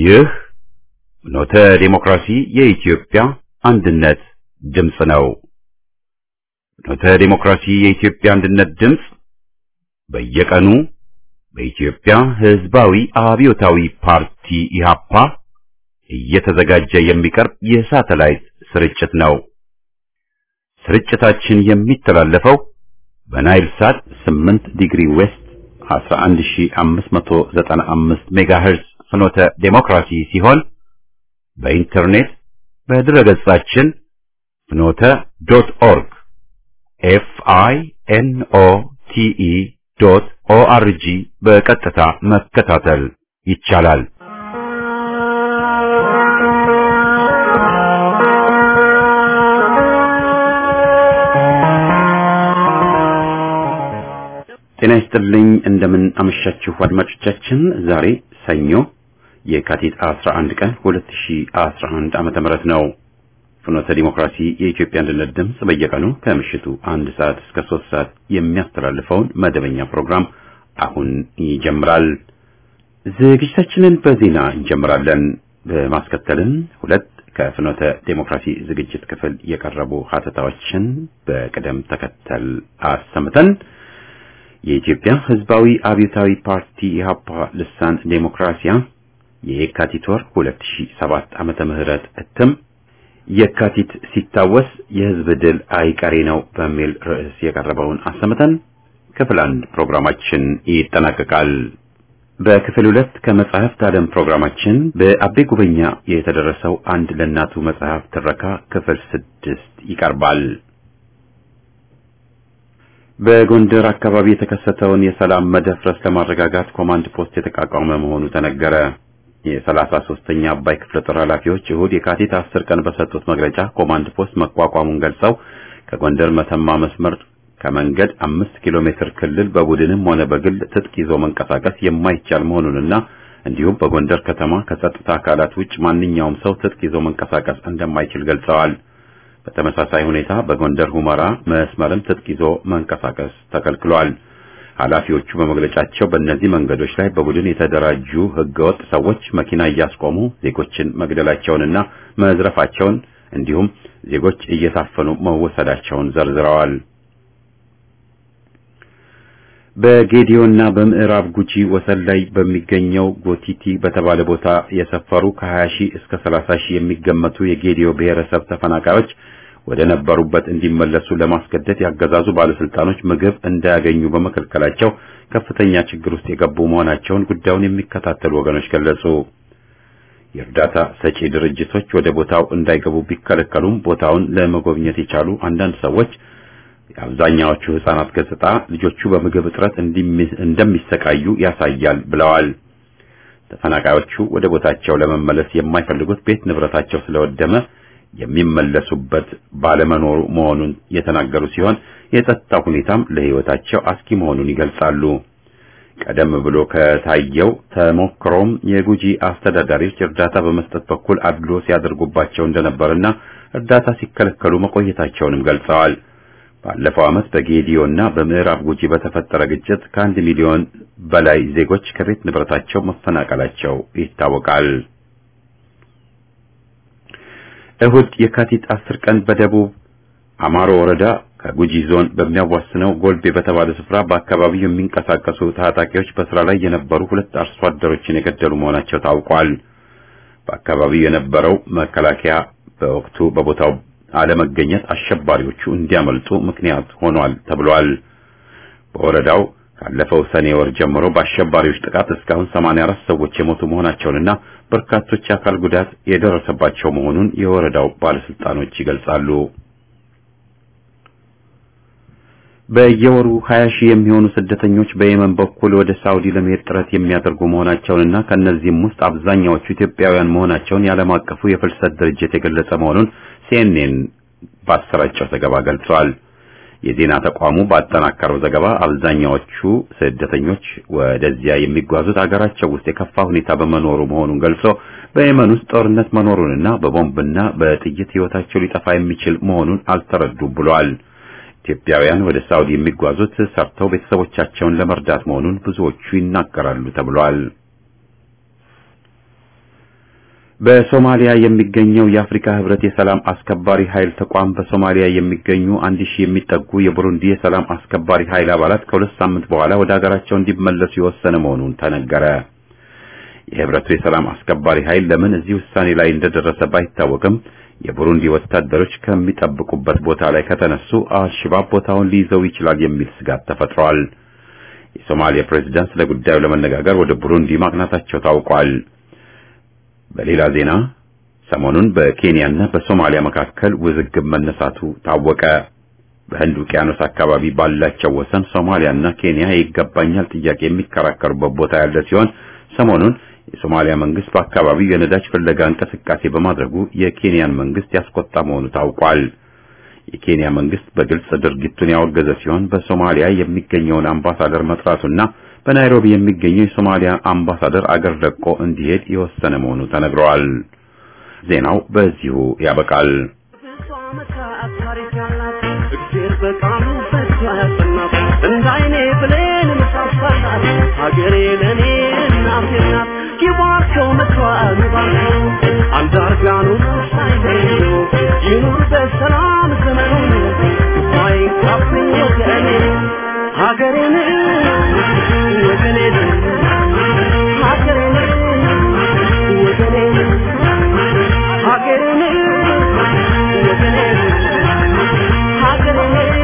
ይህ ፍኖተ ዲሞክራሲ የኢትዮጵያ አንድነት ድምፅ ነው። ፍኖተ ዲሞክራሲ የኢትዮጵያ አንድነት ድምፅ በየቀኑ በኢትዮጵያ ሕዝባዊ አብዮታዊ ፓርቲ ኢህአፓ እየተዘጋጀ የሚቀርብ የሳተላይት ስርጭት ነው። ስርጭታችን የሚተላለፈው በናይል ሳት 8 ዲግሪ ዌስት 11595 ሜጋሄርዝ ፍኖተ ዴሞክራሲ ሲሆን በኢንተርኔት በድረገጻችን ፍኖተ ዶት ኦርግ ኤፍ አይ ኤን ኦ ቲ ኢ ዶት ኦ አር ጂ በቀጥታ መከታተል ይቻላል። ጤና ይስጥልኝ። እንደምን አመሻችሁ አድማጮቻችን። ዛሬ ሰኞ የካቲት 11 ቀን 2011 ዓመተ ምህረት ነው። ፍኖተ ዲሞክራሲ የኢትዮጵያ አንድነት ድምፅ በየቀኑ ከምሽቱ አንድ ሰዓት እስከ ሶስት ሰዓት የሚያስተላልፈውን መደበኛ ፕሮግራም አሁን ይጀምራል። ዝግጅታችንን በዜና እንጀምራለን። በማስከተልም ሁለት ከፍኖተ ዴሞክራሲ ዝግጅት ክፍል የቀረቡ ሀተታዎችን በቅደም ተከተል አሰምተን የኢትዮጵያ ሕዝባዊ አብዮታዊ ፓርቲ ኢህአፓ ልሳን ዴሞክራሲያ የየካቲት ወር 2007 ዓመተ ምህረት እትም የካቲት ሲታወስ የሕዝብ ድል አይቀሬ ነው በሚል ርዕስ የቀረበውን አሰምተን ክፍል አንድ ፕሮግራማችን ይጠናቀቃል። በክፍል ሁለት ከመጽሐፍት ዓለም ፕሮግራማችን በአቤ ጉበኛ የተደረሰው አንድ ለእናቱ መጽሐፍ ትረካ ክፍል ስድስት ይቀርባል። በጎንደር አካባቢ የተከሰተውን የሰላም መደፍረስ ለማረጋጋት ኮማንድ ፖስት የተቋቋመ መሆኑ ተነገረ። የሰላሳ ሶስተኛ አባይ ክፍለ ጦር ኃላፊዎች እሁድ የካቲት አስር ቀን በሰጡት መግለጫ ኮማንድ ፖስት መቋቋሙን ገልጸው ከጎንደር መተማ መስመር ከመንገድ አምስት ኪሎ ሜትር ክልል በቡድንም ሆነ በግል ትጥቅ ይዞ መንቀሳቀስ የማይቻል መሆኑንና እንዲሁም በጎንደር ከተማ ከጸጥታ አካላት ውጭ ማንኛውም ሰው ትጥቅ ይዞ መንቀሳቀስ እንደማይችል ገልጸዋል። በተመሳሳይ ሁኔታ በጎንደር ሁመራ መስመርም ትጥቅ ይዞ መንቀሳቀስ ተከልክሏል። ኃላፊዎቹ በመግለጫቸው በእነዚህ መንገዶች ላይ በቡድን የተደራጁ ህገወጥ ሰዎች መኪና እያስቆሙ ዜጎችን መግደላቸውንና መዝረፋቸውን እንዲሁም ዜጎች እየታፈኑ መወሰዳቸውን ዘርዝረዋል። በጌዲዮና በምዕራብ ጉጂ ወሰን ላይ በሚገኘው ጎቲቲ በተባለ ቦታ የሰፈሩ ከ20 ሺህ እስከ 30 ሺህ የሚገመቱ የጌዲዮ ብሔረሰብ ተፈናቃዮች ወደ ነበሩበት እንዲመለሱ ለማስገደድ ያገዛዙ ባለስልጣኖች ምግብ እንዳያገኙ በመከልከላቸው ከፍተኛ ችግር ውስጥ የገቡ መሆናቸውን ጉዳዩን የሚከታተሉ ወገኖች ገለጹ። የእርዳታ ሰጪ ድርጅቶች ወደ ቦታው እንዳይገቡ ቢከለከሉም ቦታውን ለመጎብኘት የቻሉ አንዳንድ ሰዎች የአብዛኛዎቹ ህጻናት ገጽታ ልጆቹ በምግብ እጥረት እንደሚሰቃዩ ያሳያል ብለዋል። ተፈናቃዮቹ ወደ ቦታቸው ለመመለስ የማይፈልጉት ቤት ንብረታቸው ስለወደመ የሚመለሱበት ባለመኖሩ መሆኑን የተናገሩ ሲሆን የጸጥታ ሁኔታም ለህይወታቸው አስጊ መሆኑን ይገልጻሉ። ቀደም ብሎ ከታየው ተሞክሮም የጉጂ አስተዳዳሪዎች እርዳታ በመስጠት በኩል አድሎ ሲያደርጉባቸው እንደነበርና እርዳታ ሲከለከሉ መቆየታቸውንም ገልጸዋል። ባለፈው ዓመት በጌዲዮ እና በምዕራብ ጉጂ በተፈጠረ ግጭት ከአንድ ሚሊዮን በላይ ዜጎች ከቤት ንብረታቸው መፈናቀላቸው ይታወቃል። እሁድ የካቲት አስር ቀን በደቡብ አማሮ ወረዳ ከጉጂ ዞን በሚያዋስነው ጎልቤ በተባለ ስፍራ በአካባቢው የሚንቀሳቀሱ ታጣቂዎች በስራ ላይ የነበሩ ሁለት አርሶ አደሮችን የገደሉ መሆናቸው ታውቋል። በአካባቢው የነበረው መከላከያ በወቅቱ በቦታው አለመገኘት አሸባሪዎቹ እንዲያመልጡ ምክንያት ሆኗል ተብሏል። በወረዳው ካለፈው ሰኔ ወር ጀምሮ በአሸባሪዎች ጥቃት እስካሁን 84 ሰዎች የሞቱ መሆናቸውንና በርካቶች የአካል ጉዳት የደረሰባቸው መሆኑን የወረዳው ባለስልጣኖች ይገልጻሉ። በየወሩ 20 ሺህ የሚሆኑ ስደተኞች በየመን በኩል ወደ ሳውዲ ለመሄድ ጥረት የሚያደርጉ መሆናቸውንና ከነዚህም ውስጥ አብዛኛዎቹ ኢትዮጵያውያን መሆናቸውን የዓለም አቀፉ የፍልሰት ድርጅት የገለጸ መሆኑን ሲኤንኤን ባሰራጨው ዘገባ ገልጿል። የዜና ተቋሙ ባጠናከረው ዘገባ አብዛኛዎቹ ስደተኞች ወደዚያ የሚጓዙት አገራቸው ውስጥ የከፋ ሁኔታ በመኖሩ መሆኑን ገልጾ በየመን ውስጥ ጦርነት መኖሩንና በቦምብና በጥይት ሕይወታቸው ሊጠፋ የሚችል መሆኑን አልተረዱም ብሏል። ኢትዮጵያውያን ወደ ሳውዲ የሚጓዙት ሰርተው ቤተሰቦቻቸውን ለመርዳት መሆኑን ብዙዎቹ ይናገራሉ ተብሏል። በሶማሊያ የሚገኘው የአፍሪካ ህብረት የሰላም አስከባሪ ኃይል ተቋም በሶማሊያ የሚገኙ አንድ ሺህ የሚጠጉ የቡሩንዲ የሰላም አስከባሪ ኃይል አባላት ከሁለት ሳምንት በኋላ ወደ ሀገራቸው እንዲመለሱ የወሰነ መሆኑን ተነገረ። የህብረቱ የሰላም አስከባሪ ኃይል ለምን እዚህ ውሳኔ ላይ እንደደረሰ ባይታወቅም የቡሩንዲ ወታደሮች ከሚጠብቁበት ቦታ ላይ ከተነሱ አልሸባብ ቦታውን ሊይዘው ይችላል የሚል ስጋት ተፈጥሯል። የሶማሊያ ፕሬዝዳንት ስለ ጉዳዩ ለመነጋገር ወደ ቡሩንዲ ማቅናታቸው ታውቋል። በሌላ ዜና ሰሞኑን በኬንያና በሶማሊያ መካከል ውዝግብ መነሳቱ ታወቀ። በህንድ ውቅያኖስ አካባቢ ባላቸው ወሰን ሶማሊያና ኬንያ ይገባኛል ጥያቄ የሚከራከሩበት ቦታ ያለ ሲሆን ሰሞኑን የሶማሊያ መንግስት በአካባቢው የነዳጅ ፍለጋ እንቅስቃሴ በማድረጉ የኬንያን መንግስት ያስቆጣ መሆኑ ታውቋል። የኬንያ መንግስት በግልጽ ድርጊቱን ያወገዘ ሲሆን በሶማሊያ የሚገኘውን አምባሳደር መጥራቱና በናይሮቢ የሚገኘው የሶማሊያ አምባሳደር አገር ለቆ እንዲሄድ የወሰነ መሆኑ ተነግረዋል። ዜናው በዚሁ ያበቃል። እንዳይኔ ብሌን ምሳሳላት ሀገሬ ለእኔ እናቴ ናት። ይባርከው ምክሯን ባርከው አንዳርጋኑ ሳይለዩ ይኑር በሰላም ዘመኑን አይንካብኝ ወገኔ ሀገሬን ወገኔን ሀገሬን ወገኔን ሀገሬን ወገኔን ሀገሬን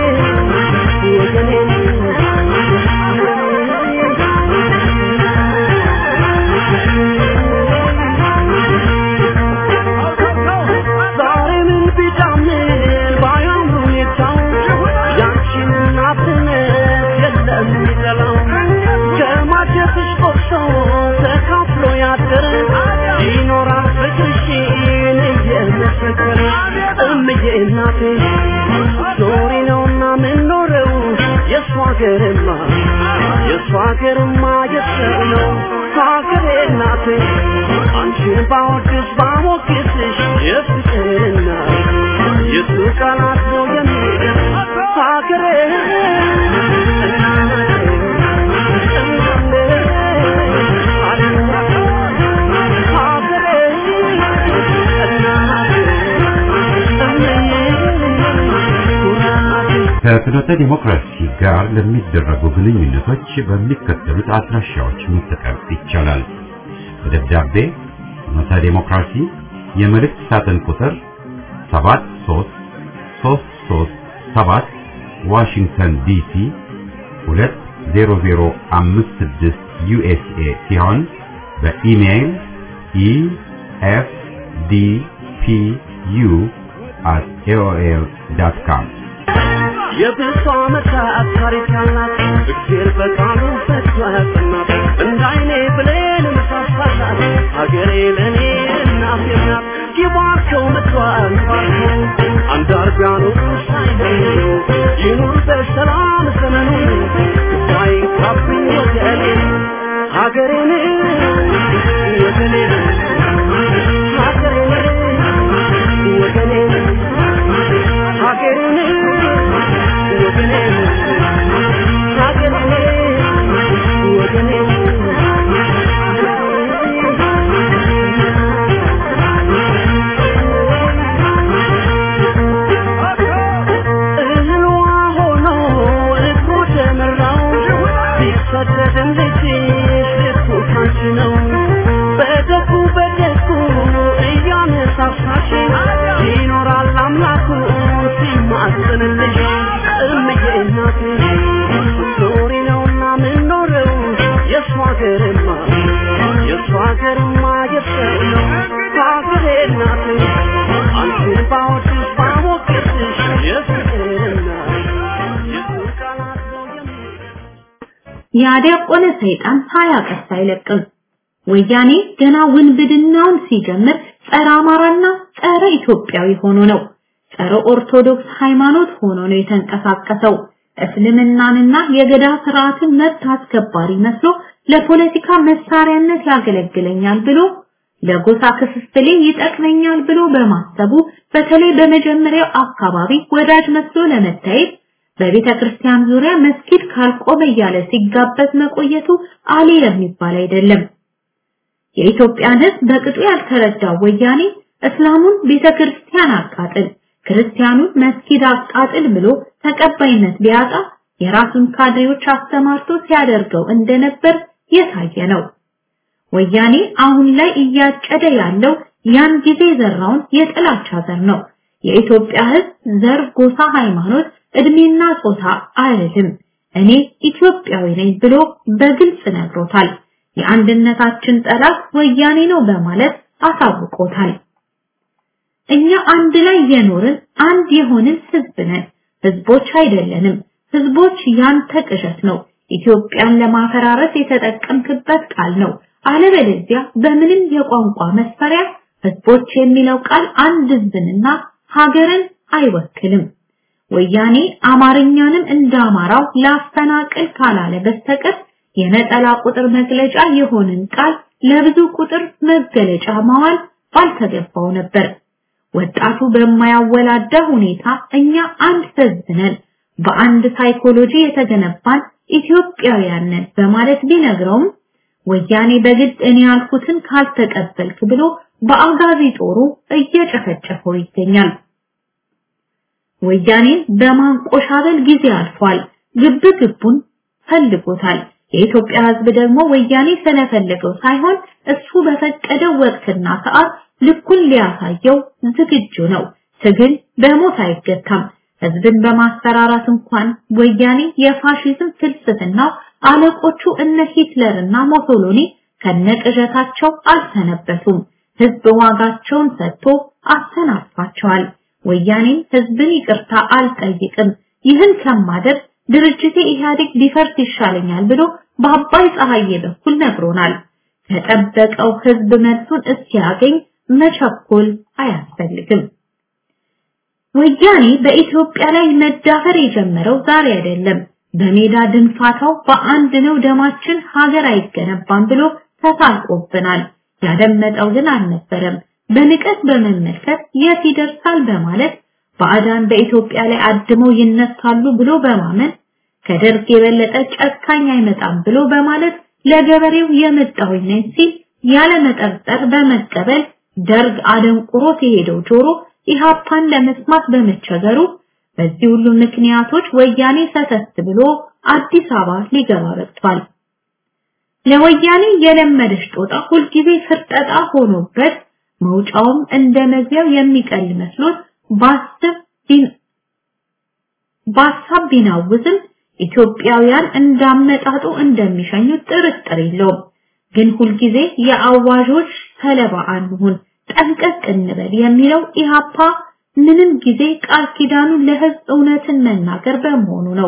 ይኖራል ፍቅርሽን እየመሰከረ እምዬ እናቴ ዞሪ ነውና ምንኖረው የእሷ ሀገርማ የእሷ ሀገርማ የሰው ነው ሀገሬ እናቴ አንቺን ባወድስ ባሞግስሽ የፍቅርና የሱ ቃላት ነው የሚገር ሀገሬ ከፍኖተ ዲሞክራሲ ጋር ለሚደረጉ ግንኙነቶች በሚከተሉት አድራሻዎች መጠቀም ይቻላል። በደብዳቤ ፍኖተ ዲሞክራሲ የመልእክት ሳጥን ቁጥር 73337 ዋሽንግተን ዲሲ 20056 ዩኤስኤ ሲሆን በኢሜይል efdpu at aol.com የብዙ ዓመታት ታሪክ ያላት እግዜር በቃሉ ፈቶ ያጸናት እንደ አይኔ ብሌን ምሳሳላት ሀገሬ ለእኔ እናቴ ናት። ይባርከው ምድሯን ባርከው አንዳርጋኑ ሳይለዩ ይኑር በሰላም ዘመኑን አይንካብኝ ወገኔ ሀገሬን ወገኔን ሀገሬን ወገኔን ሀገሬን ይኖራል አምላኩ ሲማጽንልሽ እምዬ እናቴ ኖሪ ነውና ምንኖረው የእሷ ሀገርማ የእሷ ሀገርማ የሰው ነው ሀገሬ እናቴ አንቺን ባወድስ ባሞገስሽ የፍቅርና የፍቅር ቃላት ነው የሚገርም ያዲያቆነ ሰይጣን ሳያቀስ አይለቅም። ወያኔ ገና ውንብድናውን ሲጀምር ጸረ አማራና ጸረ ኢትዮጵያዊ ሆኖ ነው። ጸረ ኦርቶዶክስ ሃይማኖት ሆኖ ነው የተንቀሳቀሰው። እስልምናንና የገዳ ስርዓትን መብት አስከባሪ መስሎ ለፖለቲካ መሳሪያነት ያገለግለኛል ብሎ ለጎሳ ክፍፍሌ ይጠቅመኛል ብሎ በማሰቡ በተለይ በመጀመሪያው አካባቢ ወዳጅ መስሎ ለመታየት በቤተ ክርስቲያን ዙሪያ መስጊድ ካልቆመ እያለ ሲጋበዝ መቆየቱ አሌ የሚባል አይደለም። የኢትዮጵያን ሕዝብ በቅጡ ያልተረዳው ወያኔ እስላሙን ቤተክርስቲያን አቃጥል፣ ክርስቲያኑን መስጊድ አቃጥል ብሎ ተቀባይነት ቢያጣ የራሱን ካድሬዎች አስተማርቶ ሲያደርገው እንደነበር የታየ ነው። ወያኔ አሁን ላይ እያጨደ ያለው ያን ጊዜ ዘራውን የጥላቻ ዘር ነው። የኢትዮጵያ ሕዝብ ዘር፣ ጎሳ፣ ሃይማኖት፣ እድሜና ጾታ አይልም። እኔ ኢትዮጵያዊ ነኝ ብሎ በግልጽ ነግሮታል። የአንድነታችን ጠላት ወያኔ ነው በማለት አሳውቆታል። እኛ አንድ ላይ የኖርን አንድ የሆንን ህዝብ ነን። ህዝቦች አይደለንም። ህዝቦች ያንተ ቅዠት ነው። ኢትዮጵያን ለማፈራረስ የተጠቀምክበት ቃል ነው። አለበለዚያ በምንም የቋንቋ መስፈሪያ ህዝቦች የሚለው ቃል አንድ ህዝብንና ሀገርን አይወክልም። ወያኔ አማርኛንም እንደ አማራው ላፈናቅል ካላለ በስተቀር የነጠላ ቁጥር መግለጫ የሆንን ቃል ለብዙ ቁጥር መገለጫ ማዋል ባልተገባው ነበር። ወጣቱ በማያወላዳ ሁኔታ እኛ አንድ ህዝብ ነን፣ በአንድ ሳይኮሎጂ የተገነባን ኢትዮጵያውያን ነን በማለት ቢነግረውም ወያኔ በግድ እኔ ያልኩትን ካልተቀበልክ ብሎ በአጋዚ ጦሩ እየጨፈጨፈው ይገኛል። ወያኔን በማንቆሻበል ጊዜ አልፏል። ግብ ግቡን ፈልጎታል። የኢትዮጵያ ህዝብ ደግሞ ወያኔ ስለፈለገው ሳይሆን እሱ በፈቀደው ወቅትና ሰዓት ልኩን ሊያሳየው ዝግጁ ነው። ትግል በሞት አይገታም። ህዝብን በማስፈራራት እንኳን ወያኔ የፋሺዝም ፍልስፍና አለቆቹ እነ ሂትለርና ሞሶሎኒ ከነቅዠታቸው አልሰነበቱም። ህዝብ ዋጋቸውን ሰጥቶ አሰናብቷቸዋል። ወያኔም ህዝብን ይቅርታ አልጠይቅም፣ ይህን ከማደር ድርጅቴ ኢህአዴግ ቢፈርስ ይሻለኛል ብሎ በአባይ ፀሐዬ በኩል ነግሮናል። ከጠበቀው ህዝብ መልሱን እስኪያገኝ መቸኮል አያስፈልግም። ወያኔ በኢትዮጵያ ላይ መዳፈር የጀመረው ዛሬ አይደለም። በሜዳ ድንፋታው በአንድ ነው ደማችን ሀገር አይገነባም ብሎ ተሳልቆብናል። ያደመጠው ግን አልነበረም። በንቀት በመመልከት የት ይደርሳል በማለት ባዕዳን በኢትዮጵያ ላይ አድመው ይነሳሉ ብሎ በማመን ከደርግ የበለጠ ጨካኝ አይመጣም ብሎ በማለት ለገበሬው የመጣሁኝ ነኝ ሲል ያለ መጠርጠር በመቀበል ደርግ አደንቁሮት የሄደው ጆሮ ኢሃፓን ለመስማት በመቸገሩ በዚህ ሁሉ ምክንያቶች ወያኔ ሰተት ብሎ አዲስ አበባ ሊገባ በቅቷል። ለወያኔ የለመደች ጦጣ ሁልጊዜ ፍርጠጣ ሆኖበት መውጫውም እንደ መግቢያው የሚቀል መስሎት ባስብ ባሳብ ቢናውዝም ኢትዮጵያውያን እንዳመጣጡ እንደሚሸኙት ጥርጥር የለውም። ግን ሁልጊዜ የአዋዦች ሰለባ አንሁን፣ ጠንቀቅ እንበል የሚለው ኢሃፓ ምንም ጊዜ ቃል ኪዳኑ ለህዝብ እውነትን መናገር በመሆኑ ነው።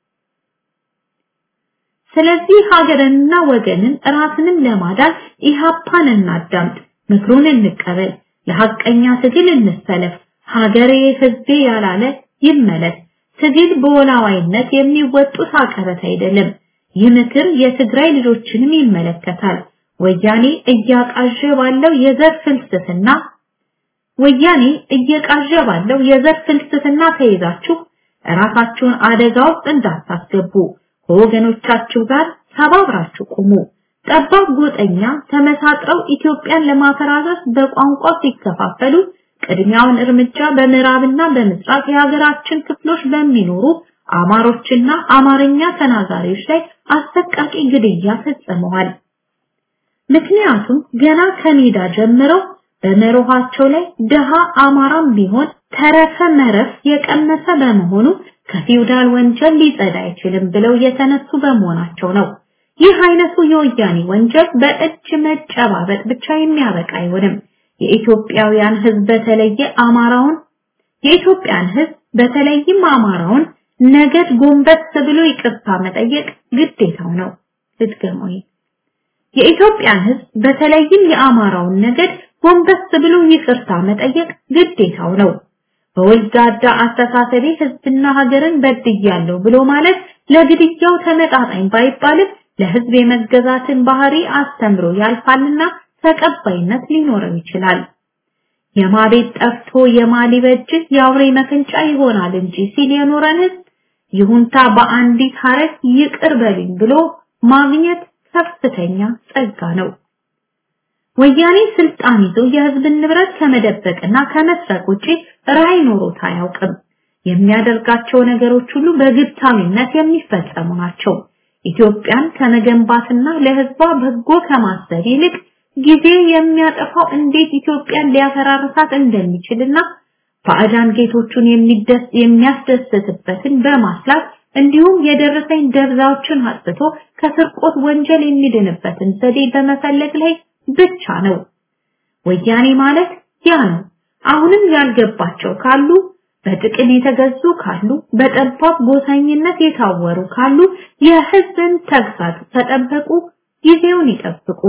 ስለዚህ ሀገርንና ወገንን ራስንም ለማዳን ኢሃፓን እናዳምጥ፣ ምክሩን እንቀበል፣ ለሐቀኛ ትግል እንሰለፍ። ሀገሬ ህዝቤ ያላለ ይመለስ። ትግል በወላዋይነት የሚወጡት አቀበት አይደለም። ይህ ምክር የትግራይ ልጆችንም ይመለከታል። ወያኔ እያቃዠ ባለው የዘር ፍልስፍና ወያኔ እየቃዠ ባለው የዘር ፍልስፍና ተይዛችሁ ራሳችሁን አደጋ ውስጥ እንዳታስገቡ ከወገኖቻችሁ ጋር ተባብራችሁ ቁሙ። ጠባብ ጎጠኛ ተመሳጥረው ኢትዮጵያን ለማፈራረስ በቋንቋ ሲከፋፈሉ ቅድሚያውን እርምጃ በምዕራብና በምስራቅ የሀገራችን ክፍሎች በሚኖሩ አማሮችና አማርኛ ተናጋሪዎች ላይ አሰቃቂ ግድያ ፈጽመዋል። ምክንያቱም ገና ከሜዳ ጀምረው በመርኋቸው ላይ ደሃ አማራም ቢሆን ተረፈ መረፍ የቀመሰ በመሆኑ ከፊውዳል ወንጀል ሊጸዳ አይችልም ብለው የተነሱ በመሆናቸው ነው። ይህ አይነቱ የወያኔ ወንጀል በእጅ መጨባበጥ ብቻ የሚያበቃ አይሆንም። የኢትዮጵያውያን ህዝብ በተለየ አማራውን የኢትዮጵያን ህዝብ በተለይም አማራውን ነገድ ጎንበስ ብሎ ይቅርታ መጠየቅ ግዴታው ነው። ልድገመው። የኢትዮጵያን ህዝብ በተለይም የአማራውን ነገድ ጎንበስ ብሎ ይቅርታ መጠየቅ ግዴታው ነው። በወልጋዳ አስተሳሰቤ ህዝብና ሀገርን በድያለሁ ብሎ ማለት ለግድያው ተመጣጣኝ ባይባልም ለህዝብ የመገዛትን ባህሪ አስተምሮ ያልፋልና ተቀባይነት ሊኖረው ይችላል። የማቤት ጠፍቶ የማሊበጅ የአውሬ መፈንጫ ይሆናል እንጂ ሲል የኖረን ህዝብ ይሁንታ በአንዲት ሀረግ ይቅር በልኝ ብሎ ማግኘት ከፍተኛ ጸጋ ነው። ወያኔ ስልጣን ይዞ የህዝብን ንብረት ከመደበቅና ከመስረቅ ውጪ ራዕይ ኖሮት አያውቅም። የሚያደርጋቸው ነገሮች ሁሉ በግብታዊነት የሚፈጸሙ ናቸው። ኢትዮጵያን ከመገንባትና ለህዝቧ በጎ ከማሰብ ይልቅ ጊዜ የሚያጠፋው እንዴት ኢትዮጵያን ሊያፈራርሳት እንደሚችልና ባዕዳን ጌቶቹን የሚደስ የሚያስደስትበትን በማስላት እንዲሁም የደረሰኝ ደብዛዎችን አጥፍቶ ከስርቆት ወንጀል የሚድንበትን ዘዴ በመፈለግ ላይ ብቻ ነው። ወያኔ ማለት ያ ነው። አሁንም ያልገባቸው ካሉ በጥቅም የተገዙ ካሉ በጠባብ ጎሳኝነት የታወሩ ካሉ የህዝብን ተግሳጽ ተጠበቁ፣ ጊዜውን ይጠብቁ።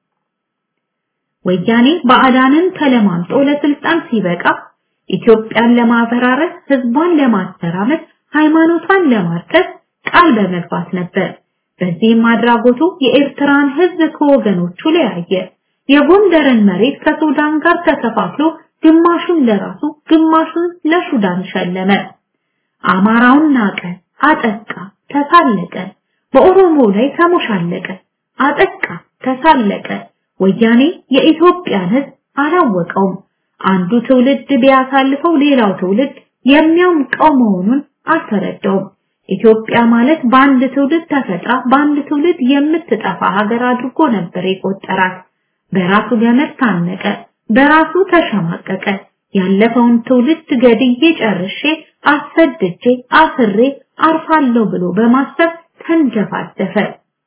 ወያኔ ባዕዳንን ተለማምጦ ለስልጣን ሲበቃ ኢትዮጵያን ለማፈራረስ፣ ህዝቧን ለማተራመስ፣ ሃይማኖቷን ለማርከስ ቃል በመግባት ነበር። በዚህም አድራጎቱ የኤርትራን ህዝብ ከወገኖቹ ለያየ። የጎንደርን መሬት ከሱዳን ጋር ተከፋፍሎ ግማሹን ለራሱ ግማሹን ለሱዳን ሸለመ። አማራውን ናቀ፣ አጠቃ፣ ተሳለቀ። በኦሮሞ ላይ ተሞሻለቀ፣ አጠቃ፣ ተሳለቀ። ወያኔ የኢትዮጵያን ህዝብ አላወቀውም። አንዱ ትውልድ ቢያሳልፈው ሌላው ትውልድ የሚያውቀው መሆኑን አልተረዳውም። ኢትዮጵያ ማለት በአንድ ትውልድ ተፈጥራ በአንድ ትውልድ የምትጠፋ ሀገር አድርጎ ነበር የቆጠራት። በራሱ ገመድ ታነቀ፣ በራሱ ተሸማቀቀ። ያለፈውን ትውልድ ገድዬ ጨርሼ አሰድቼ አስሬ አርፋለሁ ብሎ በማሰብ ተንጀፋደፈ።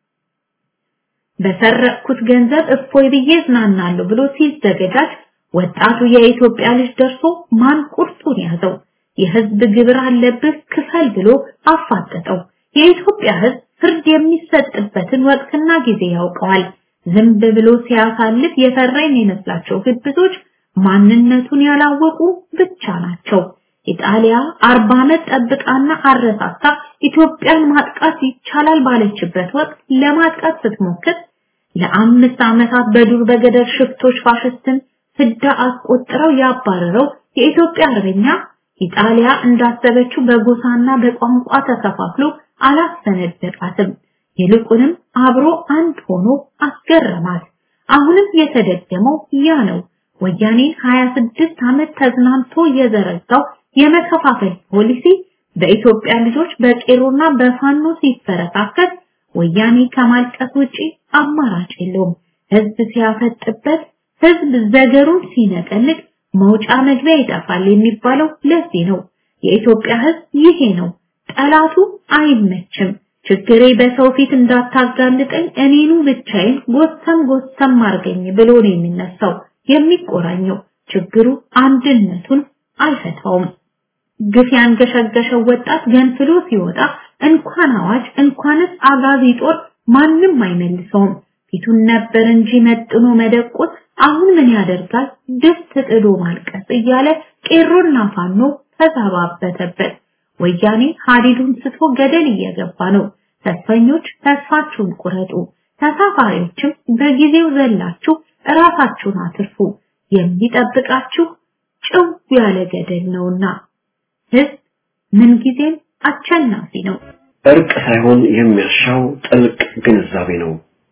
በሰረቅኩት ገንዘብ እፎይ ብዬ እዝናናለሁ ብሎ ሲዘገጃጅ ወጣቱ የኢትዮጵያ ልጅ ደርሶ ማን ቁርጡን ያዘው። የህዝብ ግብር አለብህ ክፈል ብሎ አፋጠጠው። የኢትዮጵያ ህዝብ ፍርድ የሚሰጥበትን ወቅትና ጊዜ ያውቀዋል። ዝም ብሎ ሲያሳልፍ የፈራ የሚመስላቸው ግብዞች ማንነቱን ያላወቁ ብቻ ናቸው። ኢጣሊያ አርባ ዓመት ጠብቃና አረሳሳ ኢትዮጵያን ማጥቃት ይቻላል ባለችበት ወቅት ለማጥቃት ስትሞክር ለአምስት ዓመታት በዱር በገደል ሽፍቶች ፋሽስትን ፍዳ አስቆጥረው ያባረረው የኢትዮጵያ አርበኛ ኢጣሊያ እንዳሰበችው በጎሳና በቋንቋ ተከፋፍሎ አላሰነደቃትም። ይልቁንም አብሮ አንድ ሆኖ አስገረማት። አሁንም የተደገመው ያ ነው። ወያኔ 26 ዓመት ተዝናንቶ የዘረጋው የመከፋፈል ፖሊሲ በኢትዮጵያ ልጆች በቄሮና በፋኖ ሲፈረካከት ወያኔ ከማልቀስ ውጪ አማራጭ የለውም። ህዝብ ሲያፈጥበት፣ ህዝብ ዘገሩን ሲነቀልቅ መውጫ መግቢያ ይጠፋል የሚባለው ለዚህ ነው። የኢትዮጵያ ህዝብ ይሄ ነው። ጠላቱ አይመችም። ችግሬ በሰው ፊት እንዳታጋልጠኝ እኔኑ ብቻዬን ጎሰም ጎሰም አርገኝ ብሎ ነው የሚነሳው የሚቆራኘው። ችግሩ አንድነቱን አይፈታውም። ግፍ ያንገሸገሸው ወጣት ገንፍሎ ሲወጣ እንኳን አዋጅ እንኳንስ አጋዚ ጦር ማንም አይመልሰውም። ፊቱን ነበር እንጂ መጥኖ መደቆስ አሁን ምን ያደርጋል ድስት ጥዶ ማልቀስ እያለ ቄሮና ፋኖ ተዛባበተበት። ወያኔ ሀዲዱን ስቶ ገደል እየገባ ነው። ተስፈኞች ተስፋችሁን ቁረጡ፣ ተሳፋሪዎችም በጊዜው ዘላችሁ እራሳችሁን አትርፉ። የሚጠብቃችሁ ጭው ያለ ገደል ነውና ህዝብ ምንጊዜም አሸናፊ ነው። እርቅ ሳይሆን የሚያሻው ጥልቅ ግንዛቤ ነው።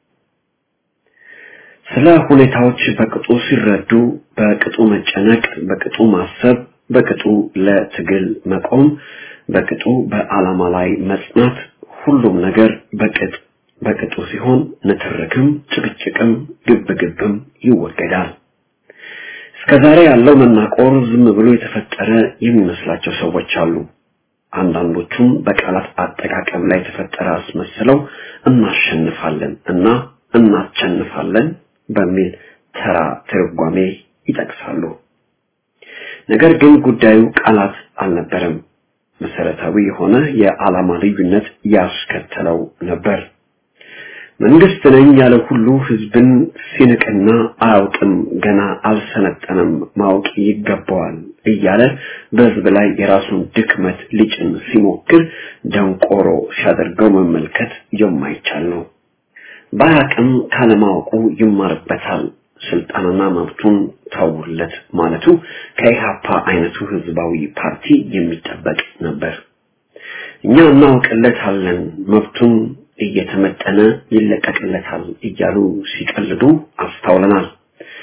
ስለ ሁኔታዎች በቅጡ ሲረዱ በቅጡ መጨነቅ፣ በቅጡ ማሰብ፣ በቅጡ ለትግል መቆም፣ በቅጡ በዓላማ ላይ መጽናት፣ ሁሉም ነገር በቅጥ በቅጡ ሲሆን ንትርክም፣ ጭቅጭቅም፣ ግብግብም ይወገዳል። እስከዛሬ ያለው መናቆር ዝም ብሎ የተፈጠረ የሚመስላቸው ሰዎች አሉ። አንዳንዶቹም በቃላት አጠቃቀም ላይ የተፈጠረ አስመስለው እናሸንፋለን እና እናቸንፋለን በሚል ተራ ትርጓሜ ይጠቅሳሉ። ነገር ግን ጉዳዩ ቃላት አልነበረም። መሰረታዊ የሆነ የዓላማ ልዩነት ያስከተለው ነበር። መንግስት ነኝ ያለ ሁሉ ህዝብን ሲንቅና አያውቅም፣ ገና አልሰለጠነም፣ ማወቅ ይገባዋል እያለ በህዝብ ላይ የራሱን ድክመት ሊጭን ሲሞክር ደንቆሮ ሲያደርገው መመልከት የማይቻል ነው። በአቅም ካለማወቁ ይማርበታል፣ ስልጣንና መብቱን ተውለት ማለቱ ከኢሃፓ አይነቱ ህዝባዊ ፓርቲ የሚጠበቅ ነበር። እኛ እናውቅለታለን መብቱን እየተመጠነ ይለቀቅለታል እያሉ ሲቀልዱ አስተውለናል።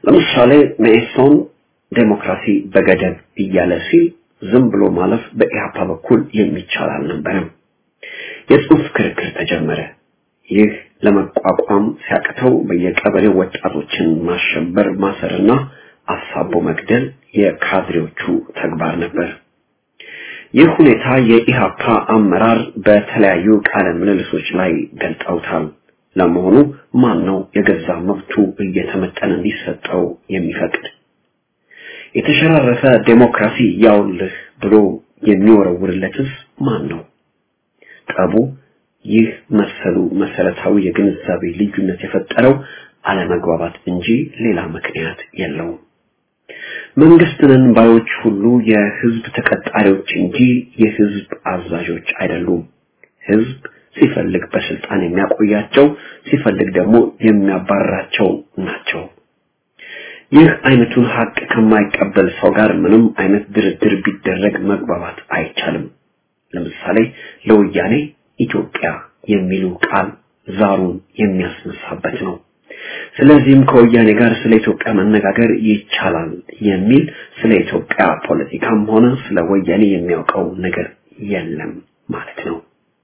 ለምሳሌ መኢሶን ዴሞክራሲ በገደብ እያለ ሲል ዝም ብሎ ማለፍ በኢህአፓ በኩል የሚቻል አልነበረም። የጽሑፍ ክርክር ተጀመረ። ይህ ለመቋቋም ሲያቅተው በየቀበሌው ወጣቶችን ማሸበር፣ ማሰርና አሳቦ መግደል የካድሬዎቹ ተግባር ነበር። ይህ ሁኔታ የኢሃፓ አመራር በተለያዩ ቃለ ምልልሶች ላይ ገልጠውታል። ለመሆኑ ማን ነው የገዛ መብቱ እየተመጠነ እንዲሰጠው የሚፈቅድ? የተሸራረፈ ዴሞክራሲ ያውልህ ብሎ የሚወረውርለትስ ማን ነው? ጠቡ ይህ መሰሉ መሰረታዊ የግንዛቤ ልዩነት የፈጠረው አለመግባባት እንጂ ሌላ ምክንያት የለውም። መንግስትንን ባዮች ሁሉ የህዝብ ተቀጣሪዎች እንጂ የህዝብ አዛዦች አይደሉም። ህዝብ ሲፈልግ በስልጣን የሚያቆያቸው፣ ሲፈልግ ደግሞ የሚያባርራቸው ናቸው። ይህ አይነቱን ሀቅ ከማይቀበል ሰው ጋር ምንም አይነት ድርድር ቢደረግ መግባባት አይቻልም። ለምሳሌ ለወያኔ ኢትዮጵያ የሚሉ ቃል ዛሩን የሚያስነሳበት ነው። ስለዚህም ከወያኔ ጋር ስለ ኢትዮጵያ መነጋገር ይቻላል የሚል ስለ ኢትዮጵያ ፖለቲካም ሆነ ስለ ወያኔ የሚያውቀው ነገር የለም ማለት ነው።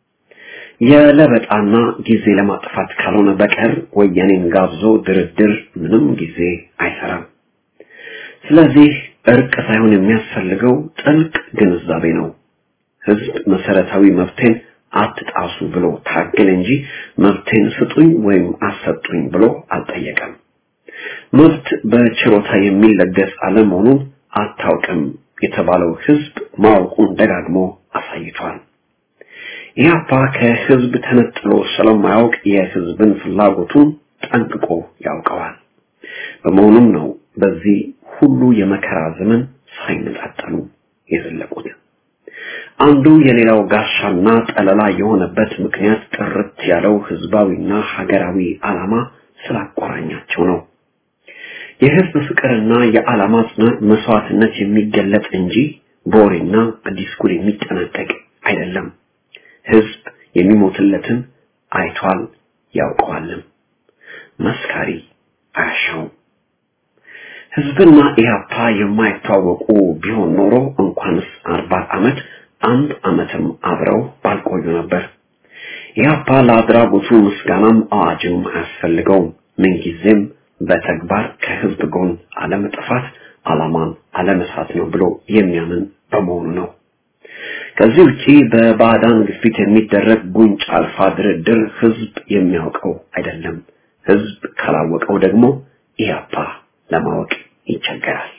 የለበጣና ጊዜ ለማጥፋት ካልሆነ በቀር ወያኔን ጋብዞ ድርድር ምንም ጊዜ አይሰራም። ስለዚህ እርቅ ሳይሆን የሚያስፈልገው ጥልቅ ግንዛቤ ነው። ህዝብ መሰረታዊ መብቴን አትጣሱ ብሎ ታገል እንጂ መብቴን ስጡኝ ወይም አሰጡኝ ብሎ አልጠየቀም። መብት በችሮታ የሚለገስ አለመሆኑን አታውቅም የተባለው ህዝብ ማወቁን ደጋግሞ አሳይቷል። ኢህአፓ ከህዝብ ተነጥሎ ስለማያውቅ የህዝብን ፍላጎቱን ጠንቅቆ ያውቀዋል። በመሆኑም ነው በዚህ ሁሉ የመከራ ዘመን ሳይነጣጠሉ የዘለቁት። አንዱ የሌላው ጋሻና ጠለላ የሆነበት ምክንያት ጥርት ያለው ህዝባዊና ሀገራዊ ዓላማ ስላቆራኛቸው ነው። የህዝብ ፍቅርና የዓላማ ጽናት መስዋዕትነት የሚገለጥ እንጂ በወሬና በዲስኩር የሚጠናቀቅ አይደለም። ህዝብ የሚሞትለትን አይቷል ያውቀዋልም። መስካሪ አያሻውም። ህዝብና ኢህአፓ የማይታወቁ ቢሆን ኖሮ እንኳንስ አርባ ዓመት አንድ ዓመትም አብረው ባልቆዩ ነበር። ኢህአፓ ለአድራጎቱ ምስጋናም አዋጅም አያስፈልገውም። ምንጊዜም በተግባር ከህዝብ ጎን አለመጥፋት ዓላማን አለመሳት ነው ብሎ የሚያምን በመሆኑ ነው። ከዚህ ውጪ በባዕዳን ግፊት የሚደረግ ጉንጭ አልፋ ድርድር ህዝብ የሚያውቀው አይደለም። ህዝብ ካላወቀው ደግሞ ኢህአፓ ለማወቅ ይቸገራል።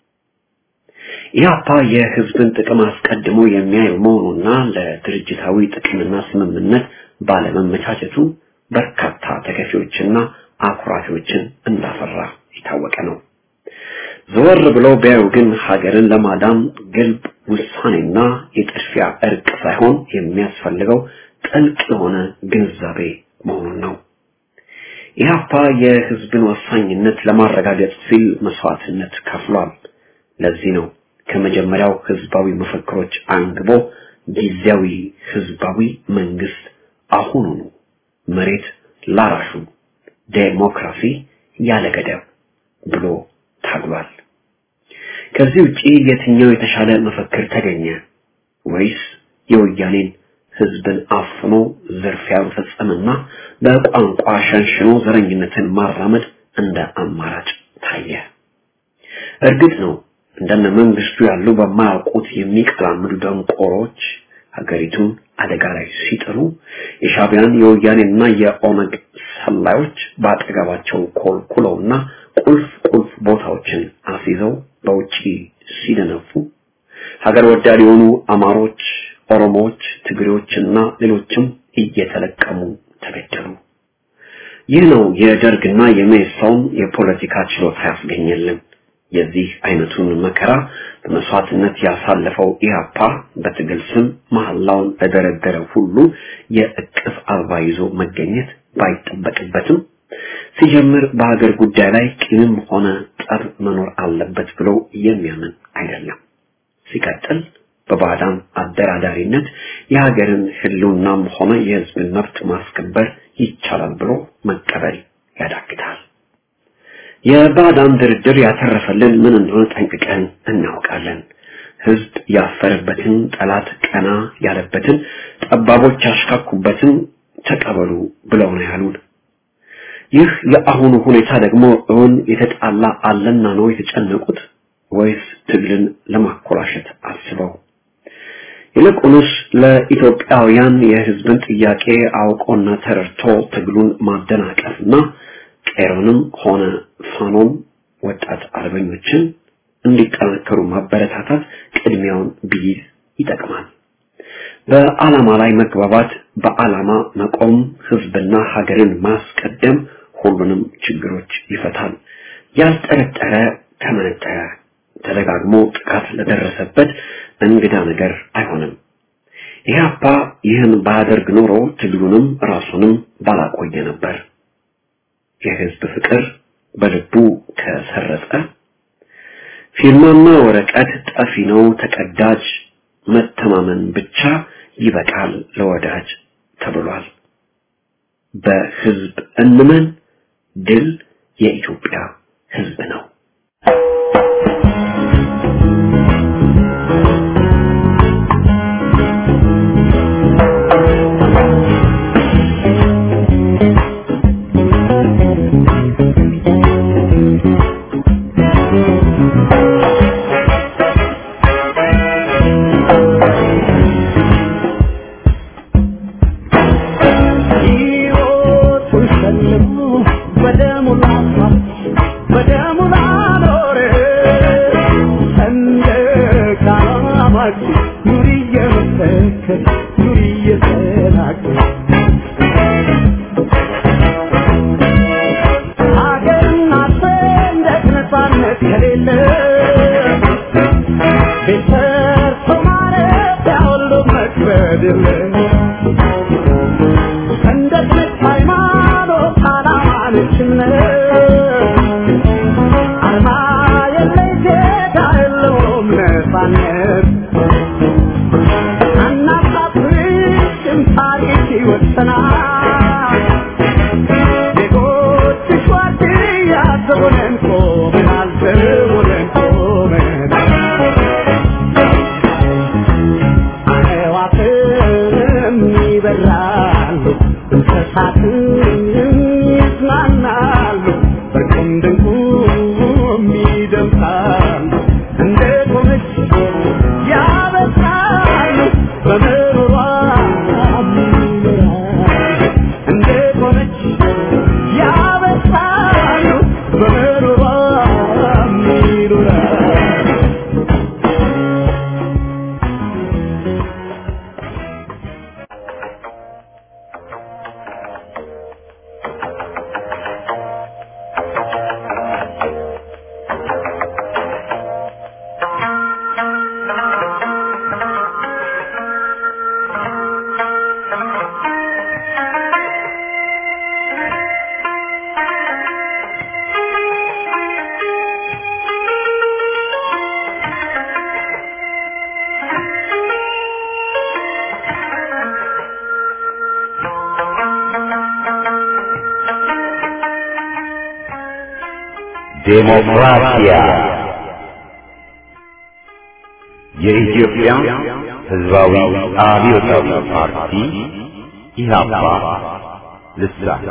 ኢህአፓ የህዝብን ጥቅም አስቀድሞ የሚያይ መሆኑና ለድርጅታዊ ጥቅምና ስምምነት ባለመመቻቸቱ በርካታ ተከፊዎችና አኩራፊዎችን እንዳፈራ የታወቀ ነው። ዘወር ብለው ቢያዩ ግን ሀገርን ለማዳን ግልብ ውሳኔና የጥድፊያ እርቅ ሳይሆን የሚያስፈልገው ጥልቅ የሆነ ግንዛቤ መሆኑን ነው። ኢህአፓ የህዝብን ወሳኝነት ለማረጋገጥ ሲል መስዋዕትነት ከፍሏል። ለዚህ ነው ከመጀመሪያው ህዝባዊ መፈክሮች አንግቦ ጊዜያዊ ህዝባዊ መንግስት አሁኑኑ መሬት ላራሹ ዴሞክራሲ ያለ ገደብ ብሎ ታግሏል። ከዚህ ውጪ የትኛው የተሻለ መፈክር ተገኘ ወይስ የወያኔን ህዝብን አፍኖ ዝርፊያ መፈጸምና በቋንቋ ሸንሽኖ ዘረኝነትን ማራመድ እንደ አማራጭ ታየ? እርግጥ ነው እንደነ መንግስቱ ያሉ በማያውቁት የሚቀላምዱ ደንቆሮች ሀገሪቱን አደጋ ላይ ሲጥሉ የሻቢያን የወያኔና የኦነግ ሰላዮች በአጠገባቸው ኮልኩለውና ቁልፍ ቁልፍ ቦታዎችን አስይዘው በውጪ ሲደነፉ ሀገር ወዳድ የሆኑ አማሮች፣ ኦሮሞዎች፣ ትግሬዎችና ሌሎችም እየተለቀሙ ተገደሉ። ይህ ነው የደርግና የመኢሶን የፖለቲካ ችሎታ ያስገኘልን። የዚህ አይነቱን መከራ በመስዋዕትነት ያሳለፈው ኢህአፓ በትግል ስም መሐላውን ለደረደረ ሁሉ የእቅፍ አበባ ይዞ መገኘት ባይጠበቅበትም ሲጀምር በሀገር ጉዳይ ላይ ቂምም ሆነ ጠብ መኖር አለበት ብሎ የሚያምን አይደለም። ሲቀጥል በባዕዳን አደራዳሪነት የሀገርን ህልውናም ሆነ የህዝብን መብት ማስከበር ይቻላል ብሎ መቀበል ያዳግታል። የባዕዳን ድርድር ያተረፈልን ምን እንደሆነ ጠንቅቀን እናውቃለን። ህዝብ ያፈረበትን፣ ጠላት ቀና ያለበትን፣ ጠባቦች ያሽካኩበትን ተቀበሉ ብለው ነው ያሉን። ይህ የአሁኑ ሁኔታ ደግሞ እውን የተጣላ አለና ነው የተጨነቁት ወይስ ትግልን ለማኮላሸት አስበው? ይልቁንስ ለኢትዮጵያውያን የህዝብን ጥያቄ አውቆና ተረድቶ ትግሉን ማደናቀፍና ቄሮንም ሆነ ፋኖም ወጣት አርበኞችን እንዲጠናከሩ ማበረታታት ቅድሚያውን ቢይዝ ይጠቅማል። በዓላማ ላይ መግባባት፣ በዓላማ መቆም፣ ህዝብና ሀገርን ማስቀደም ሁሉንም ችግሮች ይፈታል። ያልጠረጠረ ተመነጠረ፣ ተደጋግሞ ጥቃት ለደረሰበት እንግዳ ነገር አይሆንም። ኢህአፓ ይህን ባያደርግ ኖሮ ትግሉንም ራሱንም ባላቆየ ነበር። የህዝብ ፍቅር በልቡ ከሰረጸ ፊርማና ወረቀት ጠፊ ነው ተቀዳጅ፣ መተማመን ብቻ ይበቃል ለወዳጅ ተብሏል። በህዝብ እንመን፣ ድል የኢትዮጵያ ህዝብ ነው። ዴሞክራሲያ የኢትዮጵያ ሕዝባዊ አብዮታዊ ፓርቲ ኢህአፓ ልሳን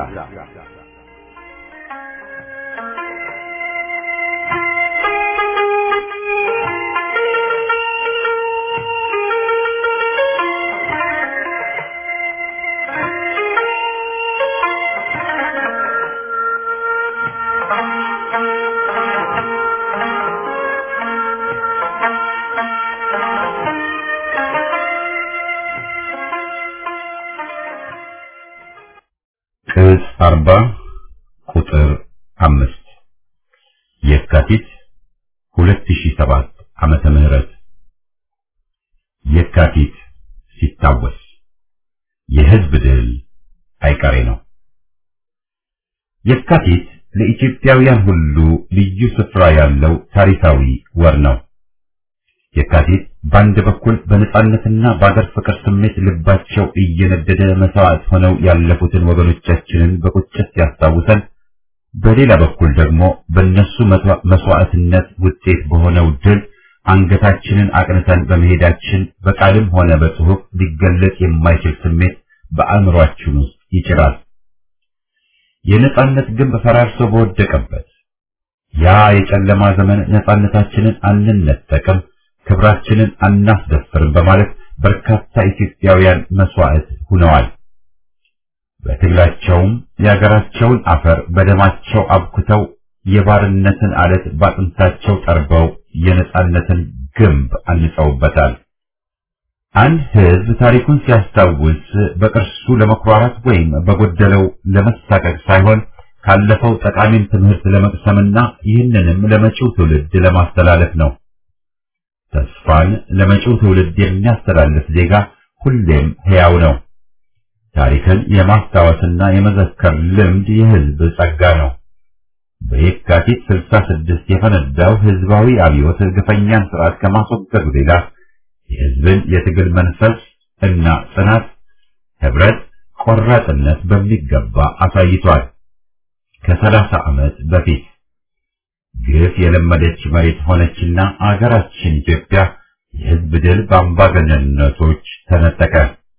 ቅጽ አርባ ቁጥር አምስት የካቲት ሁለት ሺህ ሰባት ዓመተ ምህረት የካቲት ሲታወስ የህዝብ ድል አይቀሬ ነው። የካቲት ለኢትዮጵያውያን ሁሉ ልዩ ስፍራ ያለው ታሪካዊ ወር ነው። የካቲት በአንድ በኩል በነጻነትና በአገር ፍቅር ስሜት ልባቸው እየነደደ መስዋዕት ሆነው ያለፉትን ወገኖቻችንን በቁጭት ሲያስታውሰን፣ በሌላ በኩል ደግሞ በእነሱ መስዋዕትነት ውጤት በሆነው ድል አንገታችንን አቅንተን በመሄዳችን በቃልም ሆነ በጽሑፍ ሊገለጽ የማይችል ስሜት በአእምሯችን ውስጥ ይጭራል። የነጻነት ግንብ ፈራርሶ በወደቀበት ያ የጨለማ ዘመን ነጻነታችንን አንነጠቅም፣ ክብራችንን አናስደፍርም በማለት በርካታ ኢትዮጵያውያን መስዋዕት ሆነዋል። በትግላቸውም የሀገራቸውን አፈር በደማቸው አብኩተው የባርነትን አለት ባጥንታቸው ጠርበው የነጻነትን ግንብ አንጸውበታል። አንድ ሕዝብ ታሪኩን ሲያስታውስ በቅርሱ ለመኩራራት ወይም በጎደለው ለመሳቀቅ ሳይሆን ካለፈው ጠቃሚን ትምህርት ለመቅሰምና ይህንንም ለመጪው ትውልድ ለማስተላለፍ ነው። ተስፋን ለመጪው ትውልድ የሚያስተላልፍ ዜጋ ሁሌም ሕያው ነው። ታሪክን የማስታወስና የመዘከር ልምድ የሕዝብ ጸጋ ነው። በየካቲት 66 የፈነዳው ሕዝባዊ አብዮት ግፈኛን ስርዓት ከማስወገዱ ሌላ የሕዝብን የትግል መንፈስ እና ጽናት፣ ህብረት፣ ቆራጥነት በሚገባ አሳይቷል። ከሰላሳ ዓመት በፊት ግፍ የለመደች መሬት ሆነችና አገራችን ኢትዮጵያ የሕዝብ ድል በአምባገነንነቶች ተነጠቀ።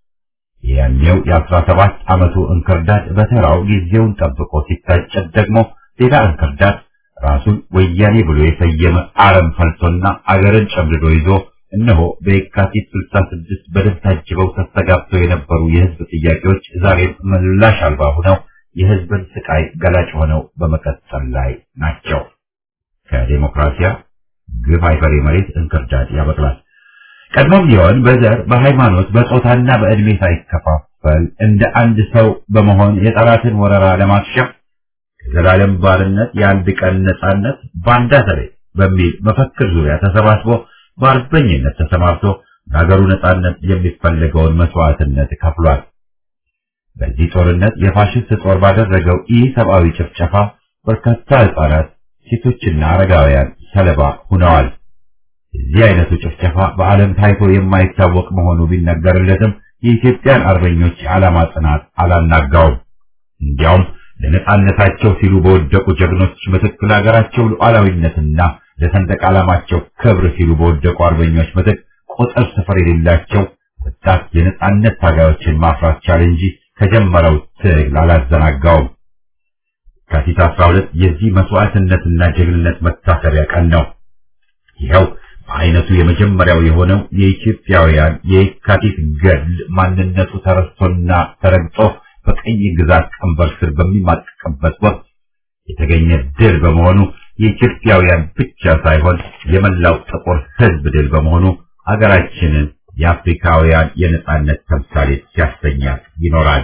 ያኔው የአስራ ሰባት ዓመቱ እንክርዳድ በተራው ጊዜውን ጠብቆ ሲታጨድ ደግሞ ሌላ እንክርዳድ ራሱን ወያኔ ብሎ የሰየመ አረም ፈልቶና አገርን ጨምድዶ ይዞ እነሆ በየካቲት 66 በደም ታጅበው ተስተጋብተው የነበሩ የሕዝብ ጥያቄዎች ዛሬም ምላሽ አልባ ሆነው የሕዝብን ስቃይ ገላጭ ሆነው በመቀጠል ላይ ናቸው። ከዴሞክራሲያ ግፍ አይፈሪ መሬት እንክርዳድ ያበቅላል። ቀድሞም ቢሆን በዘር በሃይማኖት በጾታና በዕድሜ ሳይከፋፈል እንደ አንድ ሰው በመሆን የጠላትን ወረራ ለማክሸፍ የዘላለም ባርነት የአንድ ቀን ነጻነት ባንዳ ተሬ በሚል መፈክር ዙሪያ ተሰባስቦ በአርበኝነት ተሰማርቶ ለሀገሩ ነጻነት የሚፈለገውን መስዋዕትነት ከፍሏል። በዚህ ጦርነት የፋሽስት ጦር ባደረገው ኢ ሰብአዊ ጭፍጨፋ በርካታ ሕፃናት፣ ሴቶችና አረጋውያን ሰለባ ሆነዋል። እዚህ አይነቱ ጭፍጨፋ በዓለም ታይቶ የማይታወቅ መሆኑ ቢነገርለትም የኢትዮጵያን አርበኞች የዓላማ ጽናት አላናጋውም። እንዲያውም ለነጻነታቸው ሲሉ በወደቁ ጀግኖች ምትክ ለሀገራቸው ሉዓላዊነትና ለሰንደቅ ዓላማቸው ክብር ሲሉ በወደቁ አርበኞች ምትክ ቁጥር ስፍር የሌላቸው ወጣት የነጻነት ታጋዮችን ማፍራት ቻለ እንጂ ከጀመረው ትግል አላዘናጋውም። የካቲት 12 የዚህ መስዋዕትነትና ጀግንነት መታሰቢያ ቀን ነው። ይኸው በአይነቱ የመጀመሪያው የሆነው የኢትዮጵያውያን የካቲት ገድል ማንነቱ ተረስቶና ተረግጦ በቀኝ ግዛት ቀንበር ስር በሚማቀቅበት ወቅት የተገኘ ድል በመሆኑ የኢትዮጵያውያን ብቻ ሳይሆን የመላው ጥቁር ሕዝብ ድል በመሆኑ አገራችንን የአፍሪካውያን የነጻነት ተምሳሌት ሲያሰኛት ይኖራል።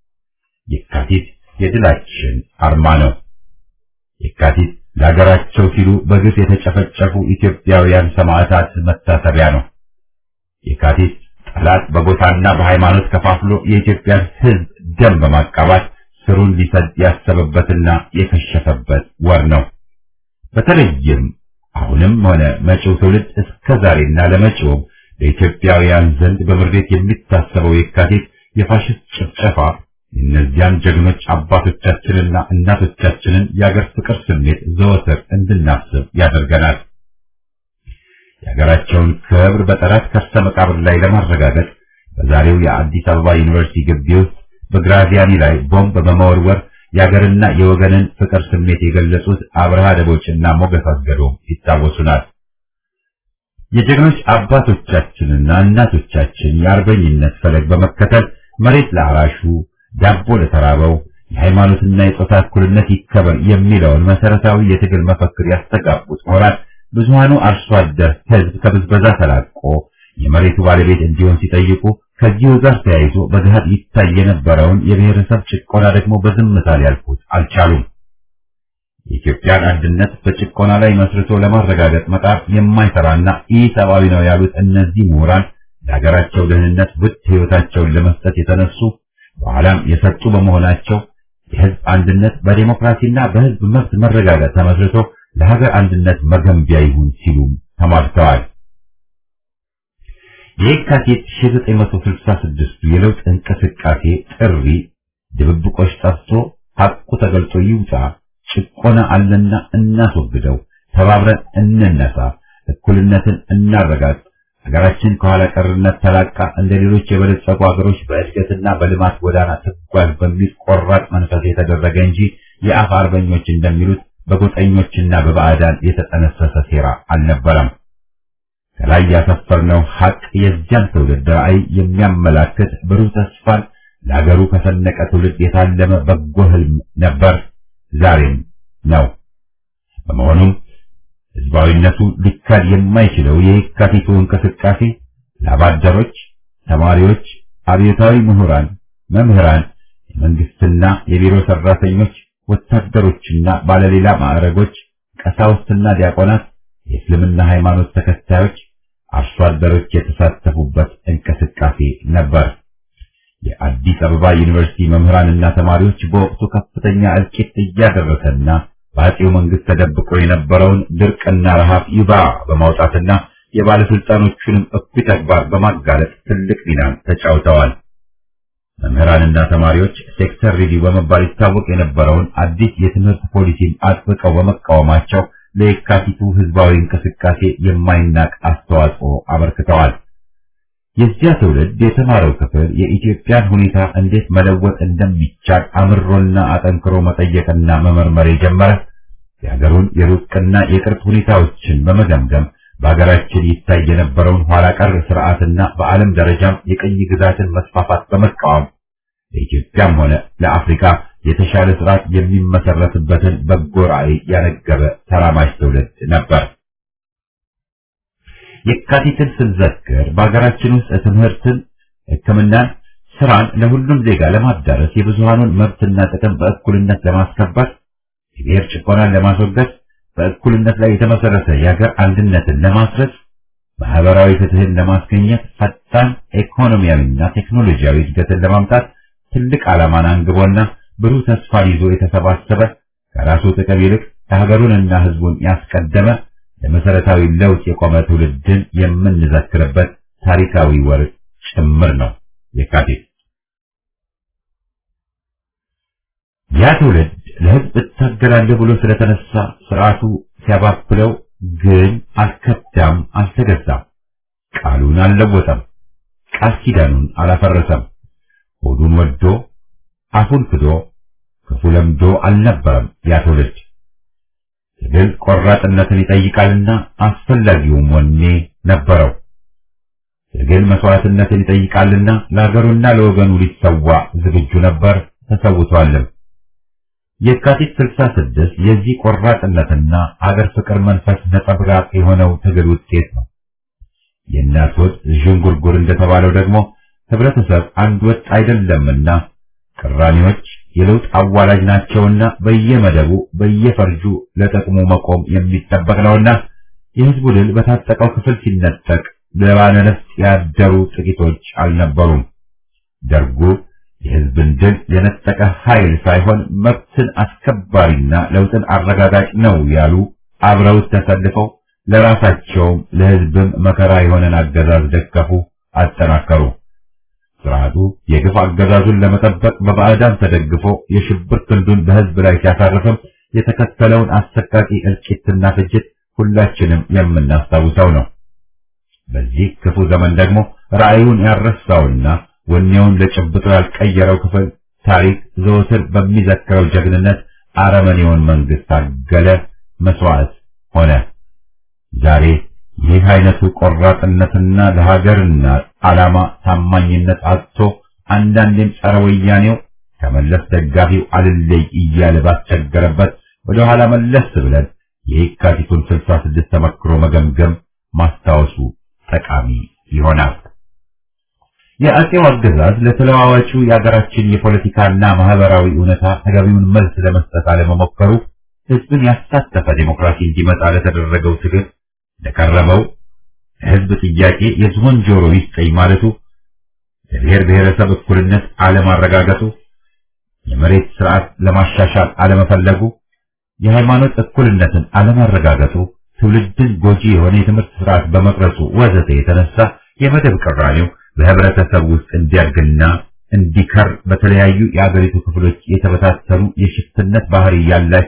የካቲት የድላችን አርማ ነው። የካቲት ለሀገራቸው ሲሉ በግፍ የተጨፈጨፉ ኢትዮጵያውያን ሰማዕታት መታሰቢያ ነው። የካቲት ጠላት በጎሳና በሃይማኖት ከፋፍሎ የኢትዮጵያን ሕዝብ ደም በማቃባት ስሩን ሊሰድ ያሰበበትና የከሸፈበት ወር ነው። በተለይም አሁንም ሆነ መጪው ትውልድ እስከ ዛሬና ለመጪውም በኢትዮጵያውያን ዘንድ በምሬት የሚታሰበው የካቲት የፋሽስት ጭፍጨፋ እነዚያን ጀግኖች አባቶቻችንና እናቶቻችንን የአገር ፍቅር ስሜት ዘወትር እንድናስብ ያደርገናል። የሀገራቸውን ክብር በጠላት ከርሰ መቃብር ላይ ለማረጋገጥ በዛሬው የአዲስ አበባ ዩኒቨርሲቲ ግቢ ውስጥ በግራዚያኒ ላይ ቦምብ በመወርወር የሀገርና የወገንን ፍቅር ስሜት የገለጹት አብርሃ ደቦችና ሞገስ አስገዶም ይታወሱናል። የጀግኖች አባቶቻችንና እናቶቻችን የአርበኝነት ፈለግ በመከተል መሬት ለአራሹ፣ ዳቦ ለተራበው፣ የሃይማኖትና የጾታ እኩልነት ይከበር የሚለውን መሰረታዊ የትግል መፈክር ያስተጋቡት ምሁራን ብዙሃኑ አርሶ አደር ሕዝብ ከብዝበዛ ተላቆ የመሬቱ ባለቤት እንዲሆን ሲጠይቁ ከዚሁ ጋር ተያይዞ በገሃድ ይታይ የነበረውን የብሔረሰብ ጭቆና ደግሞ በዝምታ ሊያልፉት አልቻሉም። የኢትዮጵያን አንድነት በጭቆና ላይ መስርቶ ለማረጋገጥ መጣር የማይሰራና ኢሰብአዊ ነው ያሉት እነዚህ ምሁራን ለሀገራቸው ደህንነት ውድ ሕይወታቸውን ለመስጠት የተነሱ በኋላም የሰጡ በመሆናቸው የሕዝብ አንድነት በዴሞክራሲና በሕዝብ መብት መረጋገጥ ተመስርቶ ለሀገር አንድነት መገንቢያ ይሁን ሲሉም ተሟግተዋል። የካቲት 1966 የለውጥ እንቅስቃሴ ጥሪ ድብብቆች ጠፍቶ ሐቁ ተገልጦ ይውጣ፣ ጭቆና አለና እናስወግደው፣ ተባብረን እንነሳ፣ እኩልነትን እናረጋግጥ፣ ሀገራችን ከኋላ ቀርነት ተላቃ እንደ ሌሎች የበለጸጉ ሀገሮች በእድገትና በልማት ጎዳና ትጓዝ በሚል ቆራጥ መንፈስ የተደረገ እንጂ የአፍ አርበኞች እንደሚሉት በጎጠኞችና በባዕዳን የተጠነሰሰ ሴራ አልነበረም። ከላይ ያሰፈርነው ሀቅ የዚያን ትውልድ ራዕይ የሚያመላክት ብሩህ ተስፋን ለሀገሩ ከሰነቀ ትውልድ የታለመ በጎ ህልም ነበር፣ ዛሬም ነው። በመሆኑም ህዝባዊነቱ ሊካድ የማይችለው የየካቲቱ እንቅስቃሴ ላባደሮች፣ ተማሪዎች፣ አብዮታዊ ምሁራን፣ መምህራን፣ የመንግስትና የቢሮ ሰራተኞች፣ ወታደሮችና ባለሌላ ማዕረጎች፣ ቀሳውስትና ዲያቆናት፣ የእስልምና ሃይማኖት ተከታዮች፣ አርሶ አደሮች የተሳተፉበት እንቅስቃሴ ነበር። የአዲስ አበባ ዩኒቨርሲቲ መምህራንና ተማሪዎች በወቅቱ ከፍተኛ እልቂት እያደረሰና በአጼው መንግስት ተደብቆ የነበረውን ድርቅና ረሃብ ይባ በማውጣትና የባለስልጣኖቹንም እኩይ ተግባር በማጋለጥ ትልቅ ሚናን ተጫውተዋል። መምህራንና ተማሪዎች ሴክተር ሪቪው በመባል ይታወቅ የነበረውን አዲስ የትምህርት ፖሊሲን አጥብቀው በመቃወማቸው ለየካቲቱ ህዝባዊ እንቅስቃሴ የማይናቅ አስተዋጽኦ አበርክተዋል። የዚያ ትውልድ የተማረው ክፍል የኢትዮጵያን ሁኔታ እንዴት መለወጥ እንደሚቻል አምሮና አጠንክሮ መጠየቅና መመርመር የጀመረ የሀገሩን የሩቅና የቅርብ ሁኔታዎችን በመገምገም በሀገራችን ይታይ የነበረውን ኋላ ቀር ስርዓትና በዓለም ደረጃም የቅኝ ግዛትን መስፋፋት በመቃወም ለኢትዮጵያም ሆነ ለአፍሪካ የተሻለ ስርዓት የሚመሰረትበትን በጎ ራዕይ ያነገበ ተራማጅ ትውልድ ነበር። የካቲትን ስንዘክር በሀገራችን ውስጥ ትምህርትን፣ ሕክምናን፣ ስራን ለሁሉም ዜጋ ለማዳረስ የብዙሃኑን መብትና ጥቅም በእኩልነት ለማስከበር የብሔር ጭቆናን ለማስወገድ በእኩልነት ላይ የተመሰረተ የሀገር አንድነትን ለማስረጽ ማህበራዊ ፍትህን ለማስገኘት ፈጣን ኢኮኖሚያዊና ቴክኖሎጂያዊ እድገትን ለማምጣት ትልቅ ዓላማን አንግቦና ብሩህ ተስፋን ይዞ የተሰባሰበ ከራሱ ጥቅም ይልቅ የሀገሩንና ህዝቡን ያስቀደመ ለመሰረታዊ ለውጥ የቆመ ትውልድን የምንዘክርበት ታሪካዊ ወር ጭምር ነው የካቲት። ያ ትውልድ ለህዝብ እታገላለሁ ብሎ ስለተነሳ ስርዓቱ ሲያባብለው ግን አልከዳም፣ አልተገዛም፣ ቃሉን አልለወጠም፣ ቃል ኪዳኑን አላፈረሰም። ሆዱን ወዶ አፉን ክዶ ክፉ ለምዶ አልነበረም ያ ትውልድ። ትግል ቆራጥነትን ይጠይቃልና አስፈላጊውም ወኔ ነበረው። ትግል መስዋዕትነትን ይጠይቃልና ለሀገሩና ለወገኑ ሊሰዋ ዝግጁ ነበር፣ ተሰውቷልም። የካቲት 66 የዚህ ቆራጥነትና አገር ፍቅር መንፈስ ነጸብራቅ የሆነው ትግል ውጤት ነው። የእናት ወጥ ዥንጉርጉር እንደተባለው ደግሞ ህብረተሰብ አንድ ወጥ አይደለምና ቅራኔዎች የለውጥ አዋላጅ ናቸውና በየመደቡ በየፈርጁ ለጥቅሙ መቆም የሚጠበቅ ነውና የህዝቡ ድል በታጠቀው ክፍል ሲነጠቅ ለባለነፍስ ያደሩ ጥቂቶች አልነበሩም። ደርጉ የህዝብን ድል የነጠቀ ኃይል ሳይሆን መብትን አስከባሪና ለውጥን አረጋጋጭ ነው ያሉ አብረውት ተሰልፈው ለራሳቸውም ለህዝብም መከራ የሆነን አገዛዝ ደገፉ፣ አጠናከሩ። ስርዓቱ የግፍ አገዛዙን ለመጠበቅ በባዕዳን ተደግፎ የሽብር ክንዱን በህዝብ ላይ ሲያሳርፍም የተከተለውን አሰቃቂ እልቂትና ፍጅት ሁላችንም የምናስታውሰው ነው። በዚህ ክፉ ዘመን ደግሞ ራዕዩን ያረሳውና ወኔውን ለጭብጦ ያልቀየረው ክፍል ታሪክ ዘወትር በሚዘክረው ጀግንነት አረመኔውን መንግስት ታገለ፣ መስዋዕት ሆነ። ዛሬ ይህ አይነቱ ቆራጥነትና ለሀገርና ዓላማ ታማኝነት አጥቶ አንዳንዴም ጸረ ወያኔው ከመለስ ደጋፊው አልለይ እያለ ባስቸገረበት ወደ ኋላ መለስ ብለን የየካቲቱን 66 ተመክሮ መገምገም ማስታወሱ ጠቃሚ ይሆናል። የአጼው አገዛዝ ለተለዋዋጩ የሀገራችን የፖለቲካና ማህበራዊ እውነታ ተገቢውን መልስ ለመስጠት አለመሞከሩ ህዝብን ያሳተፈ ዴሞክራሲ እንዲመጣ ለተደረገው ትግል ለቀረበው ህዝብ ጥያቄ የዝሆን ጆሮ ይስጠኝ ማለቱ፣ ለብሔር ብሔረሰብ እኩልነት አለማረጋገጡ፣ የመሬት ስርዓት ለማሻሻል አለመፈለጉ፣ የሃይማኖት እኩልነትን አለማረጋገጡ፣ ትውልድን ጎጂ የሆነ የትምህርት ስርዓት በመቅረጹ ወዘተ የተነሳ የመደብ ቅራኔው በህብረተሰብ ውስጥ እንዲያድግና እንዲከር በተለያዩ የአገሪቱ ክፍሎች የተበታተኑ የሽፍትነት ባህሪ ያላቸው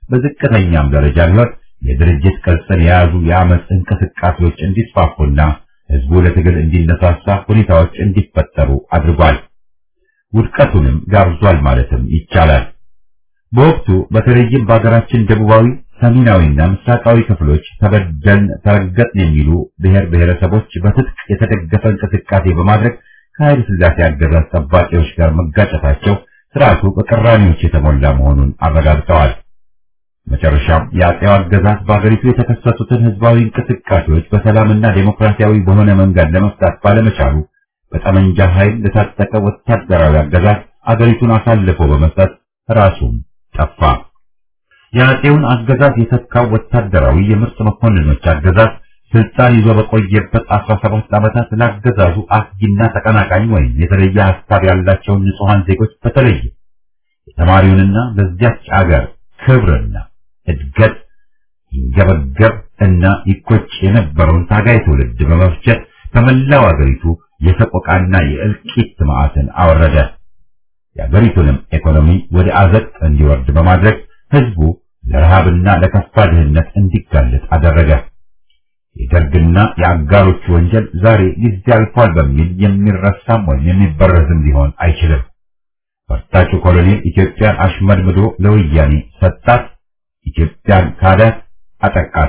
በዝቅተኛም ደረጃ ቢሆን የድርጅት ቅርጽን የያዙ የአመፅ እንቅስቃሴዎች እንዲስፋፉና ህዝቡ ለትግል እንዲነሳሳ ሁኔታዎች እንዲፈጠሩ አድርጓል። ውድቀቱንም ጋብዟል ማለትም ይቻላል። በወቅቱ በተለይም በሀገራችን ደቡባዊ፣ ሰሜናዊና ምስራቃዊ ክፍሎች ተበደልን፣ ተረገጥን የሚሉ ብሔር ብሔረሰቦች በትጥቅ የተደገፈ እንቅስቃሴ በማድረግ ከኃይለ ሥላሴ አገዛዝ ጠባቂዎች ጋር መጋጨታቸው ስርዓቱ በቅራኔዎች የተሞላ መሆኑን አረጋግጠዋል። መጨረሻም የአጼው አገዛዝ በአገሪቱ የተከሰቱትን ህዝባዊ እንቅስቃሴዎች በሰላምና ዴሞክራሲያዊ በሆነ መንገድ ለመፍታት ባለመቻሉ በጠመንጃ ኃይል ለታጠቀ ወታደራዊ አገዛዝ አገሪቱን አሳልፎ በመስጠት ራሱም ጠፋ። የአጼውን አገዛዝ የተካው ወታደራዊ የምርጥ መኮንኖች አገዛዝ ስልጣን ይዞ በቆየበት 17 ዓመታት ለአገዛዙ አስጊና ተቀናቃኝ ወይም የተለየ ሀሳብ ያላቸውን ንጹሐን ዜጎች በተለይ የተማሪውንና በዚያች አገር ክብርና እድገት ይንገበገብ እና ይቆጭ የነበረውን ታጋይ ትውልድ በመፍጀት በመላው አገሪቱ የሰቆቃና የእልቂት መዓትን አወረደ። የአገሪቱንም ኢኮኖሚ ወደ አዘቅት እንዲወርድ በማድረግ ህዝቡ ለረሃብና ለከፋ ድህነት እንዲጋለጥ አደረገ። የደርግና የአጋሮቹ ወንጀል ዛሬ ጊዜ አልፏል በሚል የሚረሳም ወይም የሚበረዝም ሊሆን አይችልም። ፈርጣጩ ኮሎኔል ኢትዮጵያን አሽመድምዶ ለወያኔ ሰጣት፣ ኢትዮጵያን ካዳት፣ አጠቃት።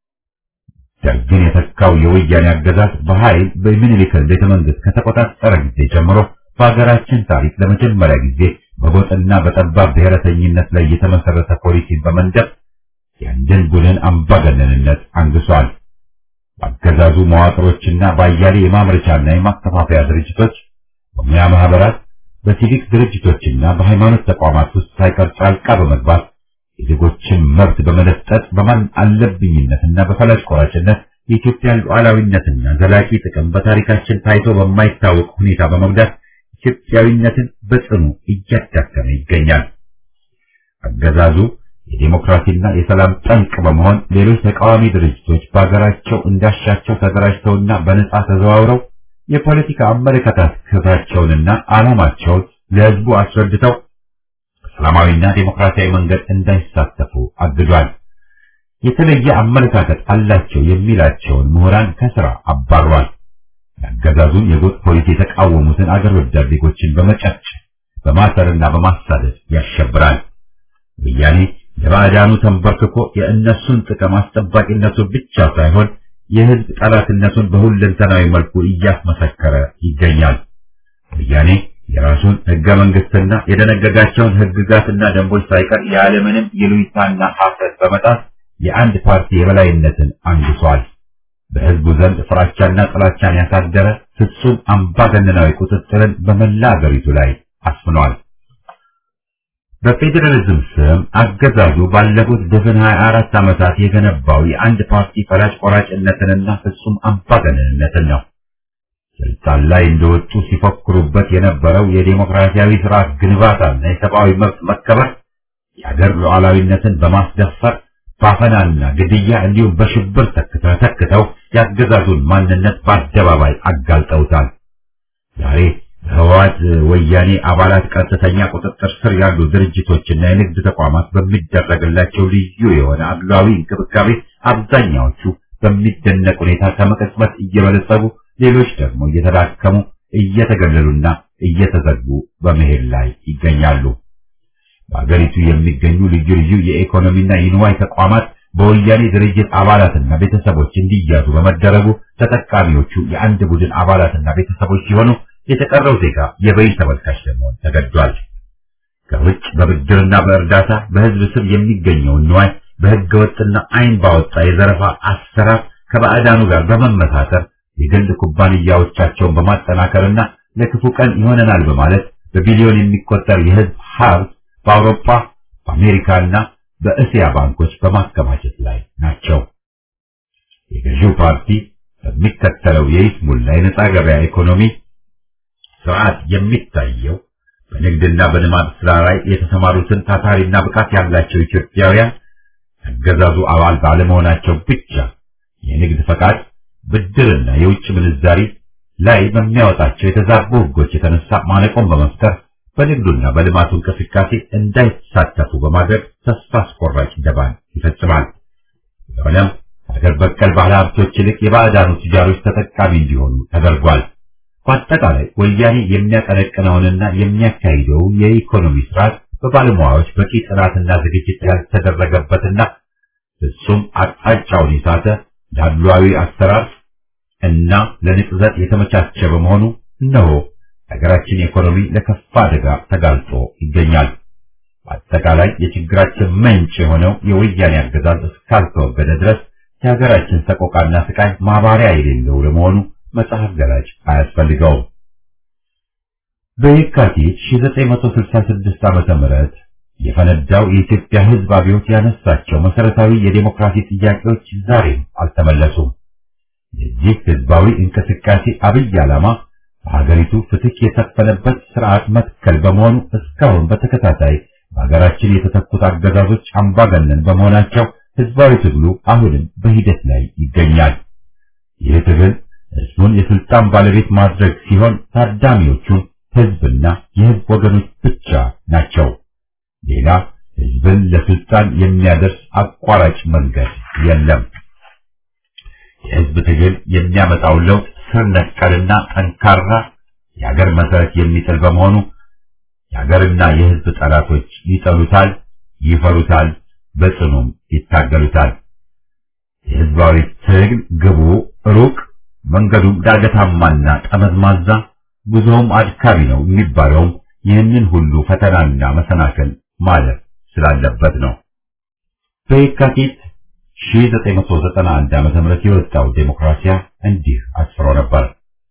ደርግን የተካው የወያኔ አገዛዝ በኃይል በሚኒሊክን ቤተ መንግስት ከተቆጣጠረ ጊዜ ጀምሮ በሀገራችን ታሪክ ለመጀመሪያ ጊዜ በጎጥና በጠባብ ብሔረተኝነት ላይ የተመሰረተ ፖሊሲን በመንደፍ የአንድን ቡድን አምባገነንነት አንግሷል። በአገዛዙ መዋቅሮችና በአያሌ የማምረቻና የማከፋፈያ ድርጅቶች፣ በሙያ ማህበራት፣ በሲቪክ ድርጅቶችና በሃይማኖት ተቋማት ውስጥ ሳይቀር ጣልቃ በመግባት የዜጎችን መብት በመለጠጥ በማን አለብኝነትና በፈላጭ ቆራጭነት የኢትዮጵያን ሉዓላዊነትና ዘላቂ ጥቅም በታሪካችን ታይቶ በማይታወቅ ሁኔታ በመጉዳት ኢትዮጵያዊነትን በጽኑ እያዳከመ ይገኛል። አገዛዙ የዴሞክራሲና የሰላም ጠንቅ በመሆን ሌሎች ተቃዋሚ ድርጅቶች በሀገራቸው እንዳሻቸው ተደራጅተውና በነጻ ተዘዋውረው የፖለቲካ አመለካከታቸውንና ዓላማቸውን ለሕዝቡ አስረድተው ሰላማዊና ዴሞክራሲያዊ መንገድ እንዳይሳተፉ አግዷል። የተለየ አመለካከት አላቸው የሚላቸውን ምሁራን ከስራ አባሯል። የአገዛዙን የጎጥ ፖሊሲ የተቃወሙትን አገር ወዳድ ዜጎችን በመጨፍጨፍ በማሰርና በማሳደድ ያሸብራል። ወያኔ ለባዕዳኑ ተንበርክኮ የእነሱን ጥቅም አስጠባቂነቱ ብቻ ሳይሆን የሕዝብ ጠላትነቱን በሁለንተናዊ መልኩ እያስመሰከረ ይገኛል። ወያኔ የራሱን ሕገ መንግስትና የደነገጋቸውን ሕግጋትና ደንቦች ሳይቀር ያለምንም ይሉኝታና ሐፍረት በመጣስ የአንድ ፓርቲ የበላይነትን አንግሷል። በሕዝቡ ዘንድ ፍራቻና ጥላቻን ያሳደረ ፍጹም አምባገነናዊ ቁጥጥርን በመላ አገሪቱ ላይ አስፍኗል። በፌዴራሊዝም ስም አገዛዙ ባለፉት ድፍን 24 ዓመታት የገነባው የአንድ ፓርቲ ፈላጭ ቆራጭነትንና ፍጹም አምባገነንነትን ነው። ስልጣን ላይ እንደወጡ ሲፎክሩበት የነበረው የዴሞክራሲያዊ ስርዓት ግንባታና የሰብአዊ መብት መከበር የአገር ሉዓላዊነትን በማስደፈር ባፈናና ግድያ እንዲሁም በሽብር ተክተው ያገዛዙን ማንነት በአደባባይ አጋልጠውታል። ዛሬ በህወሓት ወያኔ አባላት ቀጥተኛ ቁጥጥር ስር ያሉ ድርጅቶችና የንግድ ተቋማት በሚደረግላቸው ልዩ የሆነ አድሏዊ እንክብካቤ አብዛኛዎቹ በሚደነቅ ሁኔታ ከመቀጽበት እየበለጸጉ ሌሎች ደግሞ እየተዳከሙ እየተገለሉና እየተዘጉ በመሄድ ላይ ይገኛሉ። በአገሪቱ የሚገኙ ልዩ ልዩ የኢኮኖሚና የንዋይ ተቋማት በወያኔ ድርጅት አባላትና ቤተሰቦች እንዲያዙ በመደረጉ ተጠቃሚዎቹ የአንድ ቡድን አባላትና ቤተሰቦች ሲሆኑ የተቀረው ዜጋ የበይ ተመልካች ለመሆን ተገዷል። ከውጭ በብድርና በእርዳታ በህዝብ ስም የሚገኘውን ንዋይ በህገ ወጥና አይን ባወጣ የዘረፋ አሰራር ከባዕዳኑ ጋር በመመሳተር የግል ኩባንያዎቻቸውን በማጠናከርና ለክፉ ቀን ይሆነናል በማለት በቢሊዮን የሚቆጠር የህዝብ ሀብት በአውሮፓ በአሜሪካና በእስያ ባንኮች በማከማቸት ላይ ናቸው። የገዢው ፓርቲ በሚከተለው የይስሙላ የነጻ ገበያ ኢኮኖሚ ስርዓት የሚታየው በንግድና በልማት ስራ ላይ የተሰማሩትን ታታሪና ብቃት ያላቸው ኢትዮጵያውያን አገዛዙ አባል ባለመሆናቸው ብቻ የንግድ ፈቃድ፣ ብድርና የውጭ ምንዛሪ ላይ በሚያወጣቸው የተዛቡ ህጎች የተነሳ ማነቆን በመፍጠር በንግዱና በልማቱ እንቅስቃሴ እንዳይሳተፉ በማድረግ ተስፋ አስቆራጭ ደባን ይፈጽማል። ስለሆነም ሀገር በቀል ባለ ሀብቶች ይልቅ የባዕዳኑ ቱጃሮች ተጠቃሚ እንዲሆኑ ተደርጓል። በአጠቃላይ ወያኔ የሚያቀነቅነውንና የሚያካሂደው የኢኮኖሚ ስርዓት በባለሙያዎች በቂ ጥናትና ዝግጅት ያልተደረገበትና ፍጹም አቅጣጫውን የሳተ ዳሏዊ አሰራር እና ለንቅዘት የተመቻቸ በመሆኑ እነሆ ሀገራችን ኢኮኖሚ ለከፋ አደጋ ተጋልጦ ይገኛል። በአጠቃላይ የችግራችን ምንጭ የሆነው የወያኔ አገዛዝ እስካልተወገደ ድረስ የሀገራችን ሰቆቃና ስቃይ ማባሪያ የሌለው ለመሆኑ መጽሐፍ ገላጭ አያስፈልገውም። በየካቲት 1966 ዓመተ ምህረት የፈነዳው የኢትዮጵያ ሕዝብ አብዮት ያነሳቸው መሰረታዊ የዴሞክራሲ ጥያቄዎች ዛሬም አልተመለሱም። የዚህ ሕዝባዊ እንቅስቃሴ አብይ ዓላማ በሀገሪቱ ፍትህ የሰፈነበት ስርዓት መትከል በመሆኑ እስካሁን በተከታታይ በሀገራችን የተተኩት አገዛዞች አምባገነን በመሆናቸው ሕዝባዊ ትግሉ አሁንም በሂደት ላይ ይገኛል። ይህ ትግል ሕዝቡን የስልጣን ባለቤት ማድረግ ሲሆን ታዳሚዎቹም ሕዝብና የሕዝብ ወገኖች ብቻ ናቸው። ሌላ ሕዝብን ለስልጣን የሚያደርስ አቋራጭ መንገድ የለም። የሕዝብ ትግል የሚያመጣው ለውጥ ስር ነቀልና ጠንካራ የሀገር መሰረት የሚጥል በመሆኑ የሀገርና የሕዝብ ጠላቶች ይጠሉታል፣ ይፈሩታል፣ በጽኑም ይታገሉታል። የሕዝባዊ ትግል ግቡ ሩቅ መንገዱም ዳገታማና ጠመዝማዛ ጉዞውም አድካሚ ነው የሚባለውም ይህንን ሁሉ ፈተናና መሰናክል ማለፍ ስላለበት ነው። በየካቲት 1991 ዓ.ም የወጣው ዴሞክራሲያ እንዲህ አስፍሮ ነበር።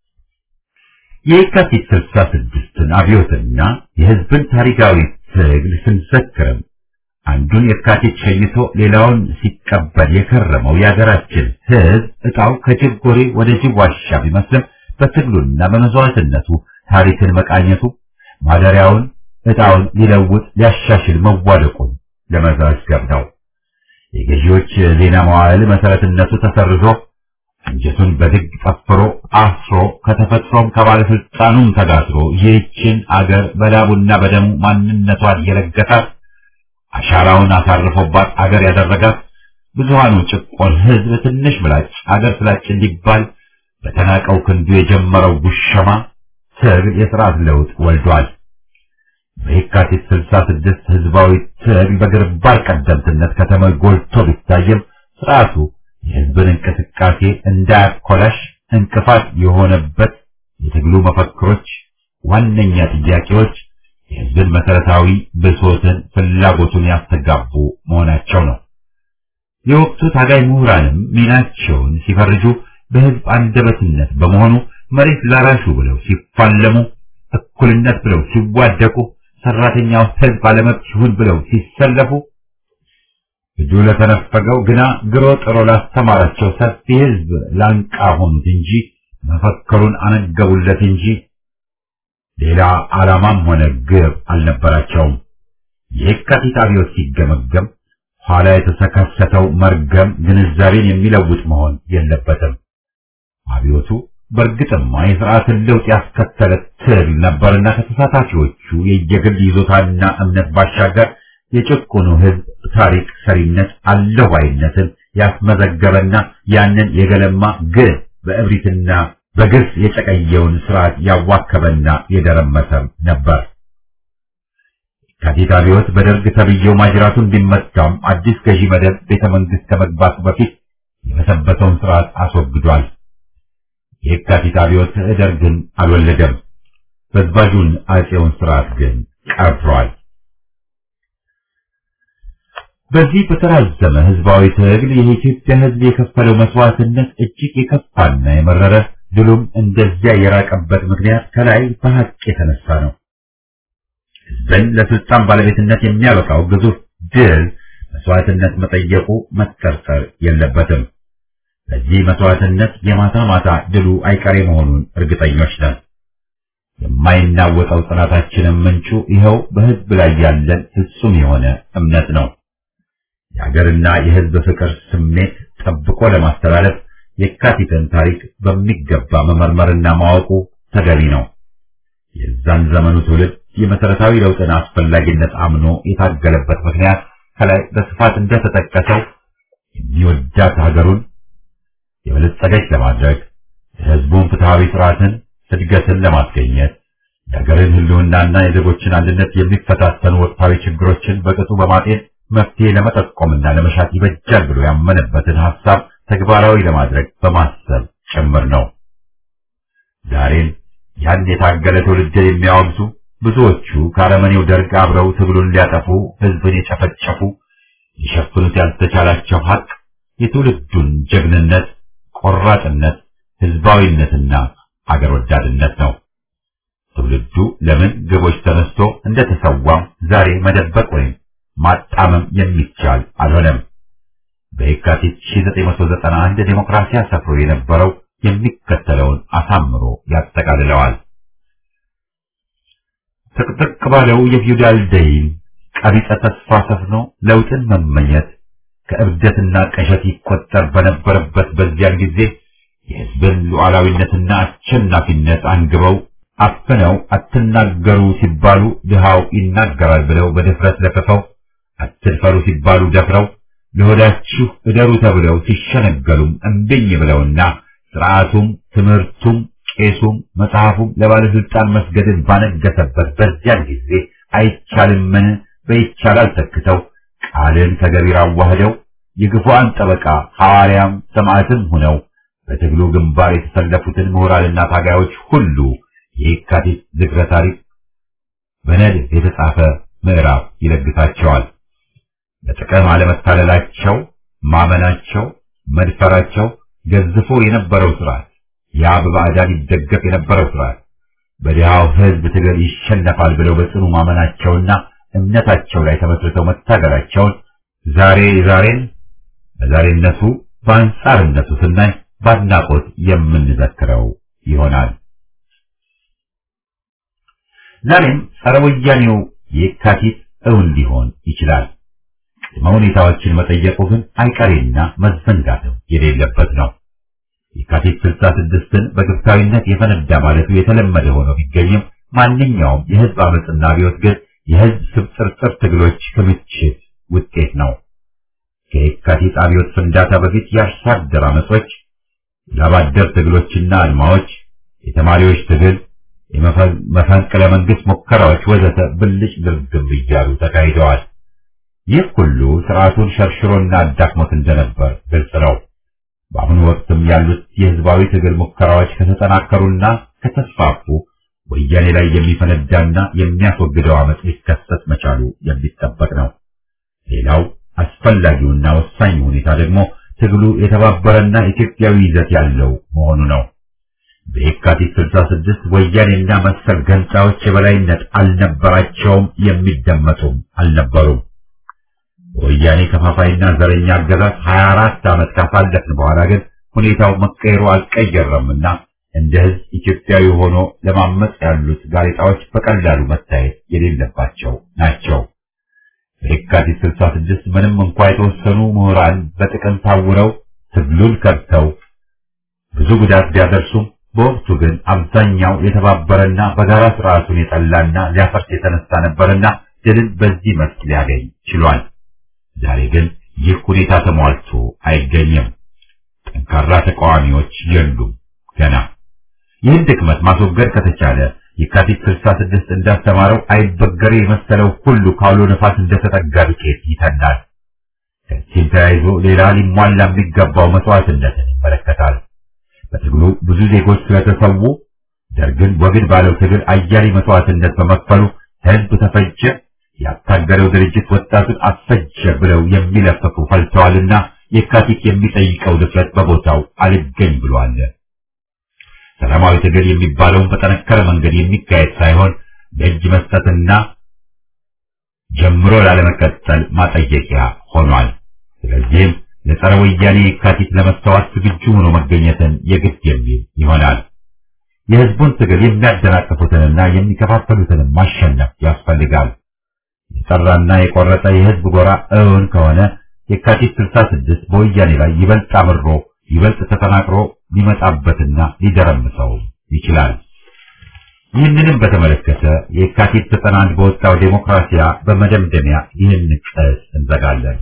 የየካቲት 66ን አብዮትና የሕዝብን ታሪካዊ ትግል ስንዘክርም አንዱን የካቲት ሸኝቶ ሌላውን ሲቀበል የከረመው የሀገራችን ሕዝብ ዕጣው ከጅብ ጎሬ ወደ ጅብ ዋሻ ቢመስልም በትግሉና በመስዋዕትነቱ ታሪክን መቃኘቱ ማደሪያውን ዕጣውን ሊለውጥ ሊያሻሽል መዋደቁን ለመዘገብ ነው። የገዢዎች ዜና መዋዕል መሰረትነቱ ተሰርዞ አንጀቱን በድግ ጠፍሮ አስሮ ከተፈጥሮም ከባለስልጣኑም ተጋትሮ ይህችን አገር በላቡና በደሙ ማንነቷን የረገጣት አሻራውን አሳርፎባት አገር ያደረጋት ብዙሃኑ ጭቆን ሕዝብ ትንሽ ምላጭ አገር ስላጭ እንዲባል በተናቀው ክንዱ የጀመረው ጉሸማ ትግል የሥርዓት ለውጥ ወልዷል። በየካቲት 66 ህዝባዊ ትግል በግንባር ቀደምትነት ከተማ ጎልቶ ቢታይም ስርዓቱ የህዝብን እንቅስቃሴ እንዳያኮላሽ እንቅፋት የሆነበት የትግሉ መፈክሮች፣ ዋነኛ ጥያቄዎች የህዝብን መሰረታዊ ብሶትን፣ ፍላጎቱን ያስተጋቡ መሆናቸው ነው። የወቅቱ ታጋይ ምሁራንም ሚናቸውን ሲፈርጁ በህዝብ አንደበትነት በመሆኑ መሬት ላራሹ ብለው ሲፋለሙ፣ እኩልነት ብለው ሲዋደቁ፣ ሰራተኛው ህዝብ አለመብት ይሁን ብለው ሲሰለፉ እጁ ለተነፈገው ግና ግሮ ጥሮ ላስተማራቸው ሰፊ ህዝብ ላንቃ ሆኑት እንጂ መፈክሩን አነገቡለት እንጂ ሌላ ዓላማም ሆነ ግብ አልነበራቸውም። የካቲት አብዮት ሲገመገም ኋላ የተከሰተው መርገም ግንዛቤን የሚለውጥ መሆን የለበትም። አብዮቱ በእርግጥማ የሥርዓትን ለውጥ ያስከተለ ትግል ነበርና ከተሳታፊዎቹ የየግል ይዞታና እምነት ባሻገር የጭቁኑ ህዝብ ታሪክ ሰሪነት አለው ባይነትን ያስመዘገበና ያንን የገለማ ግን በእብሪትና በግፍ የጨቀየውን ስርዓት ያዋከበና የደረመሰም ነበር። የካቲት አብዮት በደርግ ተብዬው ማጅራቱን ቢመታም አዲስ ገዢ መደብ ቤተ መንግስት ከመግባቱ በፊት የበሰበሰውን ስርዓት አስወግዷል። የካቲት አብዮት ደርግን አልወለደም። በዝባዡን አጼውን ስርዓት ግን ቀብሯል። በዚህ በተራዘመ ህዝባዊ ትግል የኢትዮጵያ ህዝብ የከፈለው መስዋዕትነት እጅግ የከፋና የመረረ ድሉም እንደዚያ የራቀበት ምክንያት ከላይ በሀቅ የተነሳ ነው። ህዝብን ለስልጣን ባለቤትነት የሚያበቃው ግዙፍ ድል መስዋዕትነት መጠየቁ መጠርጠር የለበትም። በዚህ መስዋዕትነት የማታ ማታ ድሉ አይቀሬ መሆኑን እርግጠኞች ነን። የማይናወጠው ጽናታችንም ምንጩ ይኸው በህዝብ ላይ ያለን ፍጹም የሆነ እምነት ነው። የሀገርና የህዝብ ፍቅር ስሜት ጠብቆ ለማስተላለፍ የካቲትን ታሪክ በሚገባ መመርመርና ማወቁ ተገቢ ነው። የዛን ዘመኑ ትውልድ የመሰረታዊ ለውጥን አስፈላጊነት አምኖ የታገለበት ምክንያት ከላይ በስፋት እንደተጠቀሰው የሚወዳት ሀገሩን የበለጸገች ለማድረግ የህዝቡን ፍትሐዊ ስርዓትን እድገትን ለማስገኘት የሀገርን ህልውናና የዜጎችን አንድነት የሚፈታተኑ ወቅታዊ ችግሮችን በቅጡ በማጤን መፍትሄ ለመጠቆምና ለመሻት ይበጃል ብሎ ያመነበትን ሀሳብ ተግባራዊ ለማድረግ በማሰብ ጭምር ነው። ዛሬም ያን የታገለ ትውልድ የሚያወግዙ ብዙዎቹ ከአረመኔው ደርግ አብረው ትግሉን ሊያጠፉ ህዝብን የጨፈጨፉ ሊሸፍኑት ያልተቻላቸው ሀቅ የትውልዱን ጀግንነት፣ ቆራጥነት፣ ህዝባዊነትና አገር ወዳድነት ነው። ትውልዱ ለምን ግቦች ተነስቶ እንደተሰዋም ዛሬ መደበቅ ወይም ማጣመም የሚቻል አልሆነም። በየካቲት 1991 ዴሞክራሲያ ሰፍሮ የነበረው የሚከተለውን አሳምሮ ያጠቃልለዋል። ጥቅጥቅ ባለው የፊውዳል ደይን ቀቢጸ ተስፋ ሰፍኖ ለውጥን መመኘት ከእብደትና ቀሸት ይቆጠር በነበረበት በዚያን ጊዜ የህዝብን ሉዓላዊነትና አሸናፊነት አንግበው አፍነው አትናገሩ ሲባሉ ድሃው ይናገራል ብለው በድፍረት ለፍፈው አትድፈሩ ሲባሉ ደፍረው ለሆዳችሁ እደሩ ተብለው ሲሸነገሉም እምቢኝ ብለውና ስርዓቱም ትምህርቱም ቄሱም መጽሐፉም ለባለስልጣን መስገድን ባነገሰበት በዚያን ጊዜ አይቻልምን በይቻላል ተክተው ቃልን ከገቢር አዋህደው የግፉአን ጠበቃ ሐዋርያም ሰማዕትም ሆነው በትግሉ ግንባር የተሰለፉትን ምሁራንና ታጋዮች ሁሉ የካቲት ዝክረ ታሪክ በነድፍ የተጻፈ ምዕራፍ ይለግሳቸዋል። በጥቅም አለመታለላቸው፣ ማመናቸው፣ መድፈራቸው ገዝፎ የነበረው ስርዓት ያ በባዕዳን ይደገፍ የነበረው ስርዓት በድሃው ሕዝብ ትግል ይሸነፋል ብለው በጽኑ ማመናቸውና እምነታቸው ላይ ተመስርተው መታገላቸውን ዛሬ ዛሬን በዛሬነቱ በአንጻርነቱ ስናይ ባድናቆት የምንዘክረው ይሆናል። ዛሬም ጸረ ወያኔው የካቲት እውን ሊሆን ይችላል። ቅድመ ሁኔታዎችን መጠየቁ ግን አይቀሬና መዘንጋትም የሌለበት ነው። የካቲት ስልሳ ስድስትን በግብታዊነት የፈነዳ ማለቱ የተለመደ ሆኖ ቢገኝም ማንኛውም የህዝብ አመፅና አብዮት ግን የህዝብ ስብጥርጥር ትግሎች ክምችት ውጤት ነው። ከየካቲት አብዮት ፍንዳታ በፊት የአርሶ አደር አመጾች፣ የላባደር ትግሎችና አድማዎች፣ የተማሪዎች ትግል፣ የመፈንቅለ መንግስት ሙከራዎች ወዘተ ብልጭ ድርግም እያሉ ተካሂደዋል። ይህ ሁሉ ስርዓቱን ሸርሽሮና አዳክሞት እንደነበር ግልጽ ነው። በአሁኑ ወቅትም ያሉት የህዝባዊ ትግል ሙከራዎች ከተጠናከሩና ከተስፋፉ ወያኔ ላይ የሚፈነዳና የሚያስወግደው አመፅ ሊከሰት መቻሉ የሚጠበቅ ነው። ሌላው አስፈላጊውና ወሳኝ ሁኔታ ደግሞ ትግሉ የተባበረና ኢትዮጵያዊ ይዘት ያለው መሆኑ ነው። በየካቲት 66 ወያኔና መሰል ገንጣዎች የበላይነት አልነበራቸውም፣ የሚደመጡም አልነበሩም። ወያኔ ከፋፋይና ዘረኛ አገዛዝ 24 ዓመት ካሳለፍን በኋላ ግን ሁኔታው መቀየሩ አልቀየረምና እንደ ህዝብ ኢትዮጵያዊ ሆኖ ለማመጽ ያሉት ጋዜጣዎች በቀላሉ መታየት የሌለባቸው ናቸው። በየካቲት 66 ምንም እንኳ የተወሰኑ ምሁራን በጥቅም ታውረው ትግሉን ከድተው ብዙ ጉዳት ቢያደርሱም በወቅቱ ግን አብዛኛው የተባበረና በጋራ ስርዓቱን የጠላና ሊያፈርስ የተነሳ ነበርና ድልን በዚህ መስክ ሊያገኝ ችሏል። ዛሬ ግን ይህ ሁኔታ ተሟልቶ አይገኝም። ጠንካራ ተቃዋሚዎች የሉም ገና። ይህን ድክመት ማስወገድ ከተቻለ የካቲት 66 እንዳስተማረው አይበገሬ የመሰለው ሁሉ ካውሎ ነፋስ እንደተጠጋ ዱቄት ይተናል። ከዚህም ተያይዞ ሌላ ሊሟላ የሚገባው መስዋዕትነትን ይመለከታል። በትግሉ ብዙ ዜጎች ስለተሰዉ ደርግን ወግድ ባለው ትግል አያሌ መስዋዕትነት በመክፈሉ ህዝብ ተፈጀ፣ ያታገለው ድርጅት ወጣቱን አስፈጀ ብለው የሚለፍፉ ፈልተዋልና የካቲት የሚጠይቀው ድፍረት በቦታው አልገኝ ብሏል። ሰላማዊ ትግል የሚባለውን በጠነከረ መንገድ የሚካሄድ ሳይሆን ለእጅ መስጠትና ጀምሮ ላለመቀጠል ማጠየቂያ ሆኗል። ስለዚህም ለጸረ ወያኔ የካቲት ለመስተዋት ዝግጁ ሆኖ መገኘትን የግድ የሚል ይሆናል። የህዝቡን ትግል የሚያደናቅፉትንና የሚከፋፈሉትንም ማሸነፍ ያስፈልጋል። የጠራና የቆረጠ የህዝብ ጎራ እውን ከሆነ የካቲት 66 በወያኔ ላይ ይበልጥ አምሮ ይበልጥ ተጠናክሮ ሊመጣበትና ሊደረምሰው ይችላል። ይህንንም በተመለከተ የካቲት 91 በወጣው ዴሞክራሲያ በመደምደሚያ ይህን ቀስ እንዘጋለን።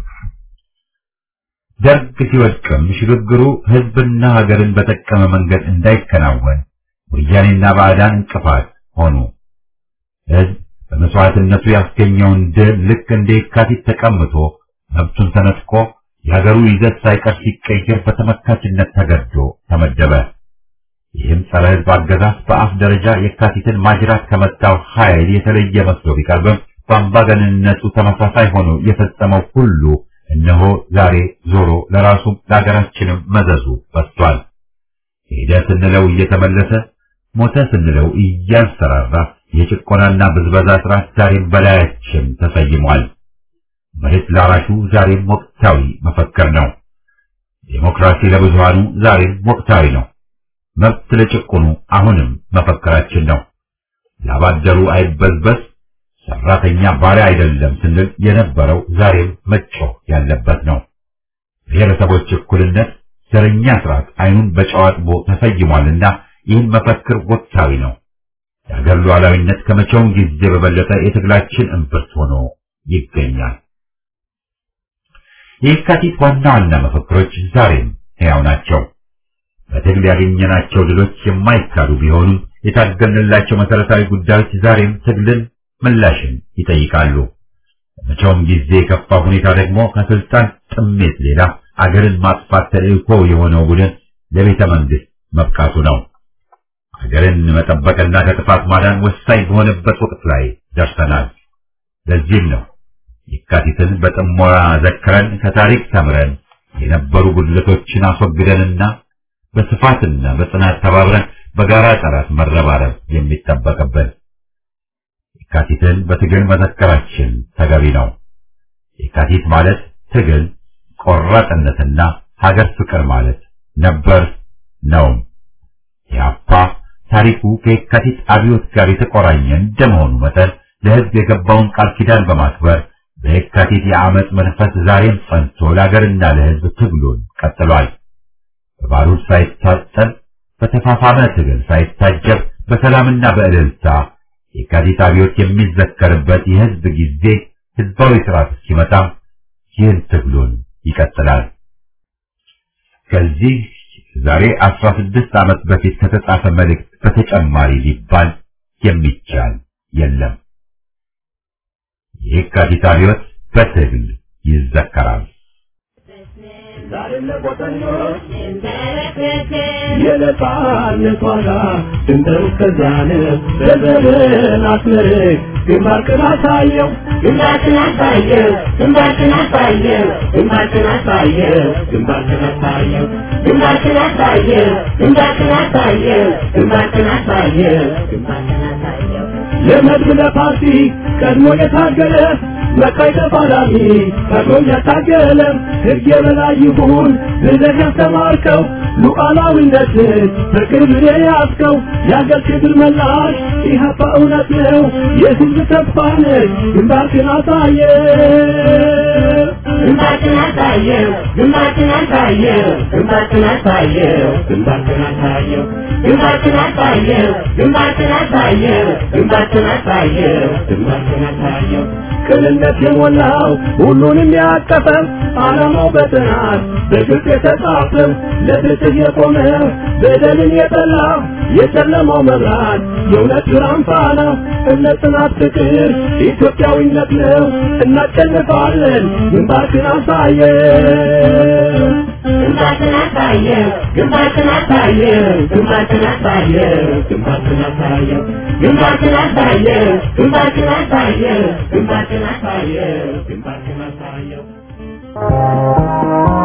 ደርግ ሲወድቅም ሽግግሩ ህዝብና ሀገርን በጠቀመ መንገድ እንዳይከናወን ወያኔና ባዕዳን እንቅፋት ሆኑ። ህዝብ በመስዋዕትነቱ ያስገኘውን ድል ልክ እንደ የካቲት ተቀምቶ መብቱን ተነጥቆ የሀገሩ ይዘት ሳይቀር ሲቀየር በተመካችነት ተገዶ ተመደበ። ይህም ጸረ ህዝብ አገዛዝ በአፍ ደረጃ የካቲትን ማጅራት ከመታው ኃይል የተለየ መስሎ ቢቀርብም በአምባገነንነቱ ተመሳሳይ ሆኖ የፈጸመው ሁሉ እነሆ ዛሬ ዞሮ ለራሱም ለሀገራችንም መዘዙ በስቷል። ሄደ ስንለው እየተመለሰ ሞተ ስንለው እያንሰራራ የጭቆናና ብዝበዛ ስርዓት ዛሬም በላያችን ተሰይሟል። መሬት ላራሹ ዛሬም ወቅታዊ መፈክር ነው። ዴሞክራሲ ለብዙሃኑ ዛሬም ወቅታዊ ነው። መብት ለጭቁኑ አሁንም መፈክራችን ነው። ላባደሩ አይበዝበዝ፣ ሰራተኛ ባሪያ አይደለም ስንል የነበረው ዛሬም መጮህ ያለበት ነው። ብሔረሰቦች እኩልነት፣ ዘረኛ ስርዓት አይኑን በጨዋጥቦ ተሰይሟልና ይህን መፈክር ወቅታዊ ነው። የሀገር ሉዓላዊነት ከመቼውም ጊዜ በበለጠ የትግላችን እምብርት ሆኖ ይገኛል። የካቲት ዋና ዋና መፈክሮች ዛሬም ሕያው ናቸው። በትግል ያገኘናቸው ድሎች የማይካዱ ቢሆኑም የታገልንላቸው መሰረታዊ ጉዳዮች ዛሬም ትግልን፣ ምላሽን ይጠይቃሉ። በመቼውም ጊዜ የከፋ ሁኔታ ደግሞ ከስልጣን ጥሜት ሌላ አገርን ማጥፋት ተልእኮ የሆነው ቡድን ለቤተ መንግስት መብቃቱ ነው። ሀገርን መጠበቅና ከጥፋት ማዳን ወሳኝ በሆነበት ወቅት ላይ ደርሰናል። ለዚህም ነው የካቲትን በጥሞና ዘክረን ከታሪክ ተምረን የነበሩ ጉድለቶችን አስወግደንና በስፋትና በጽናት ተባብረን በጋራ ጠላት መረባረብ የሚጠበቅብን። የካቲትን በትግል መዘከራችን ተገቢ ነው። የካቲት ማለት ትግል፣ ቆራጥነትና ሀገር ፍቅር ማለት ነበር ነውም። የአፓ ታሪኩ ከየካቲት አብዮት ጋር የተቆራኘ እንደመሆኑ መጠን ለሕዝብ የገባውን ቃል ኪዳን በማክበር በየካቲት የአመፅ መንፈስ ዛሬም ጸንቶ ለሀገርና ለሕዝብ ትግሉን ቀጥሏል። በባሩድ ሳይታጠል በተፋፋመ ትግል ሳይታጀብ በሰላምና በእልልታ የካቲት አብዮት የሚዘከርበት የሕዝብ ጊዜ ሕዝባዊ ስርዓት እስኪመጣም ይህን ትግሉን ይቀጥላል። ከዚህ ዛሬ አስራ ስድስት ዓመት በፊት ከተጻፈ መልእክት በተጨማሪ ሊባል የሚቻል የለም። የካቲት አብዮት በትግል ይዘከራል። የነጻነት ዋጋ ድንበር እስከዚያን በዘርን አስመርቅ ግንባርክን አሳየው ግንባርክን አሳየው ግንባርክን አሳየው ግንባርክን አሳየው ግንባርክን አሳየው ግንባርክን አሳየው ግንባርክን አሳየው ግንባርክን አሳየው ግንባርክን አሳየው ለመድብ ለፓርቲ ቀድሞ የታገለ መቃይ ተፋላሚ ቀድሞ ያታገለ ሕግ የበላይ ይሁን ብለህ ያስተማርከው ሉዓላዊነትን በቅርብ የያዝከው የአገር ክብር መላሽ ኢህአፓ እውነት ነው የሕዝብ ተስፋ ነህ ግንባርክን አሳየ ግንባርክን አሳየው ግንባርክን አሳየው ግንባርክን አሳየው ግንባርክን አሳየው ግንባርክን አሳየው ግንባርክን አሳየው ግንባርክን አሳየው ግንባርክን አሳየው ቅንነት የሞላው ሁሉንም ያቀፈ ዓላማው በጥናት በግልጽ የተጻፈ ለፍትህ የቆመ በደልን የጠላ የጨለማው መብራት የእውነት ብርሃን ፋና እምነት፣ ጽናት፣ ፍቅር ኢትዮጵያዊነት ነው። እናሸንፋለን። ግንባርክን አሳየ ግንባርክን አሳየ ግንባርክን አሳየ ግንባርክን አሳየ ግንባርክን አሳየ ግንባርክን አሳየ ግንባርክን አሳየ ግንባርክን አሳየ ግንባርክን አሳየ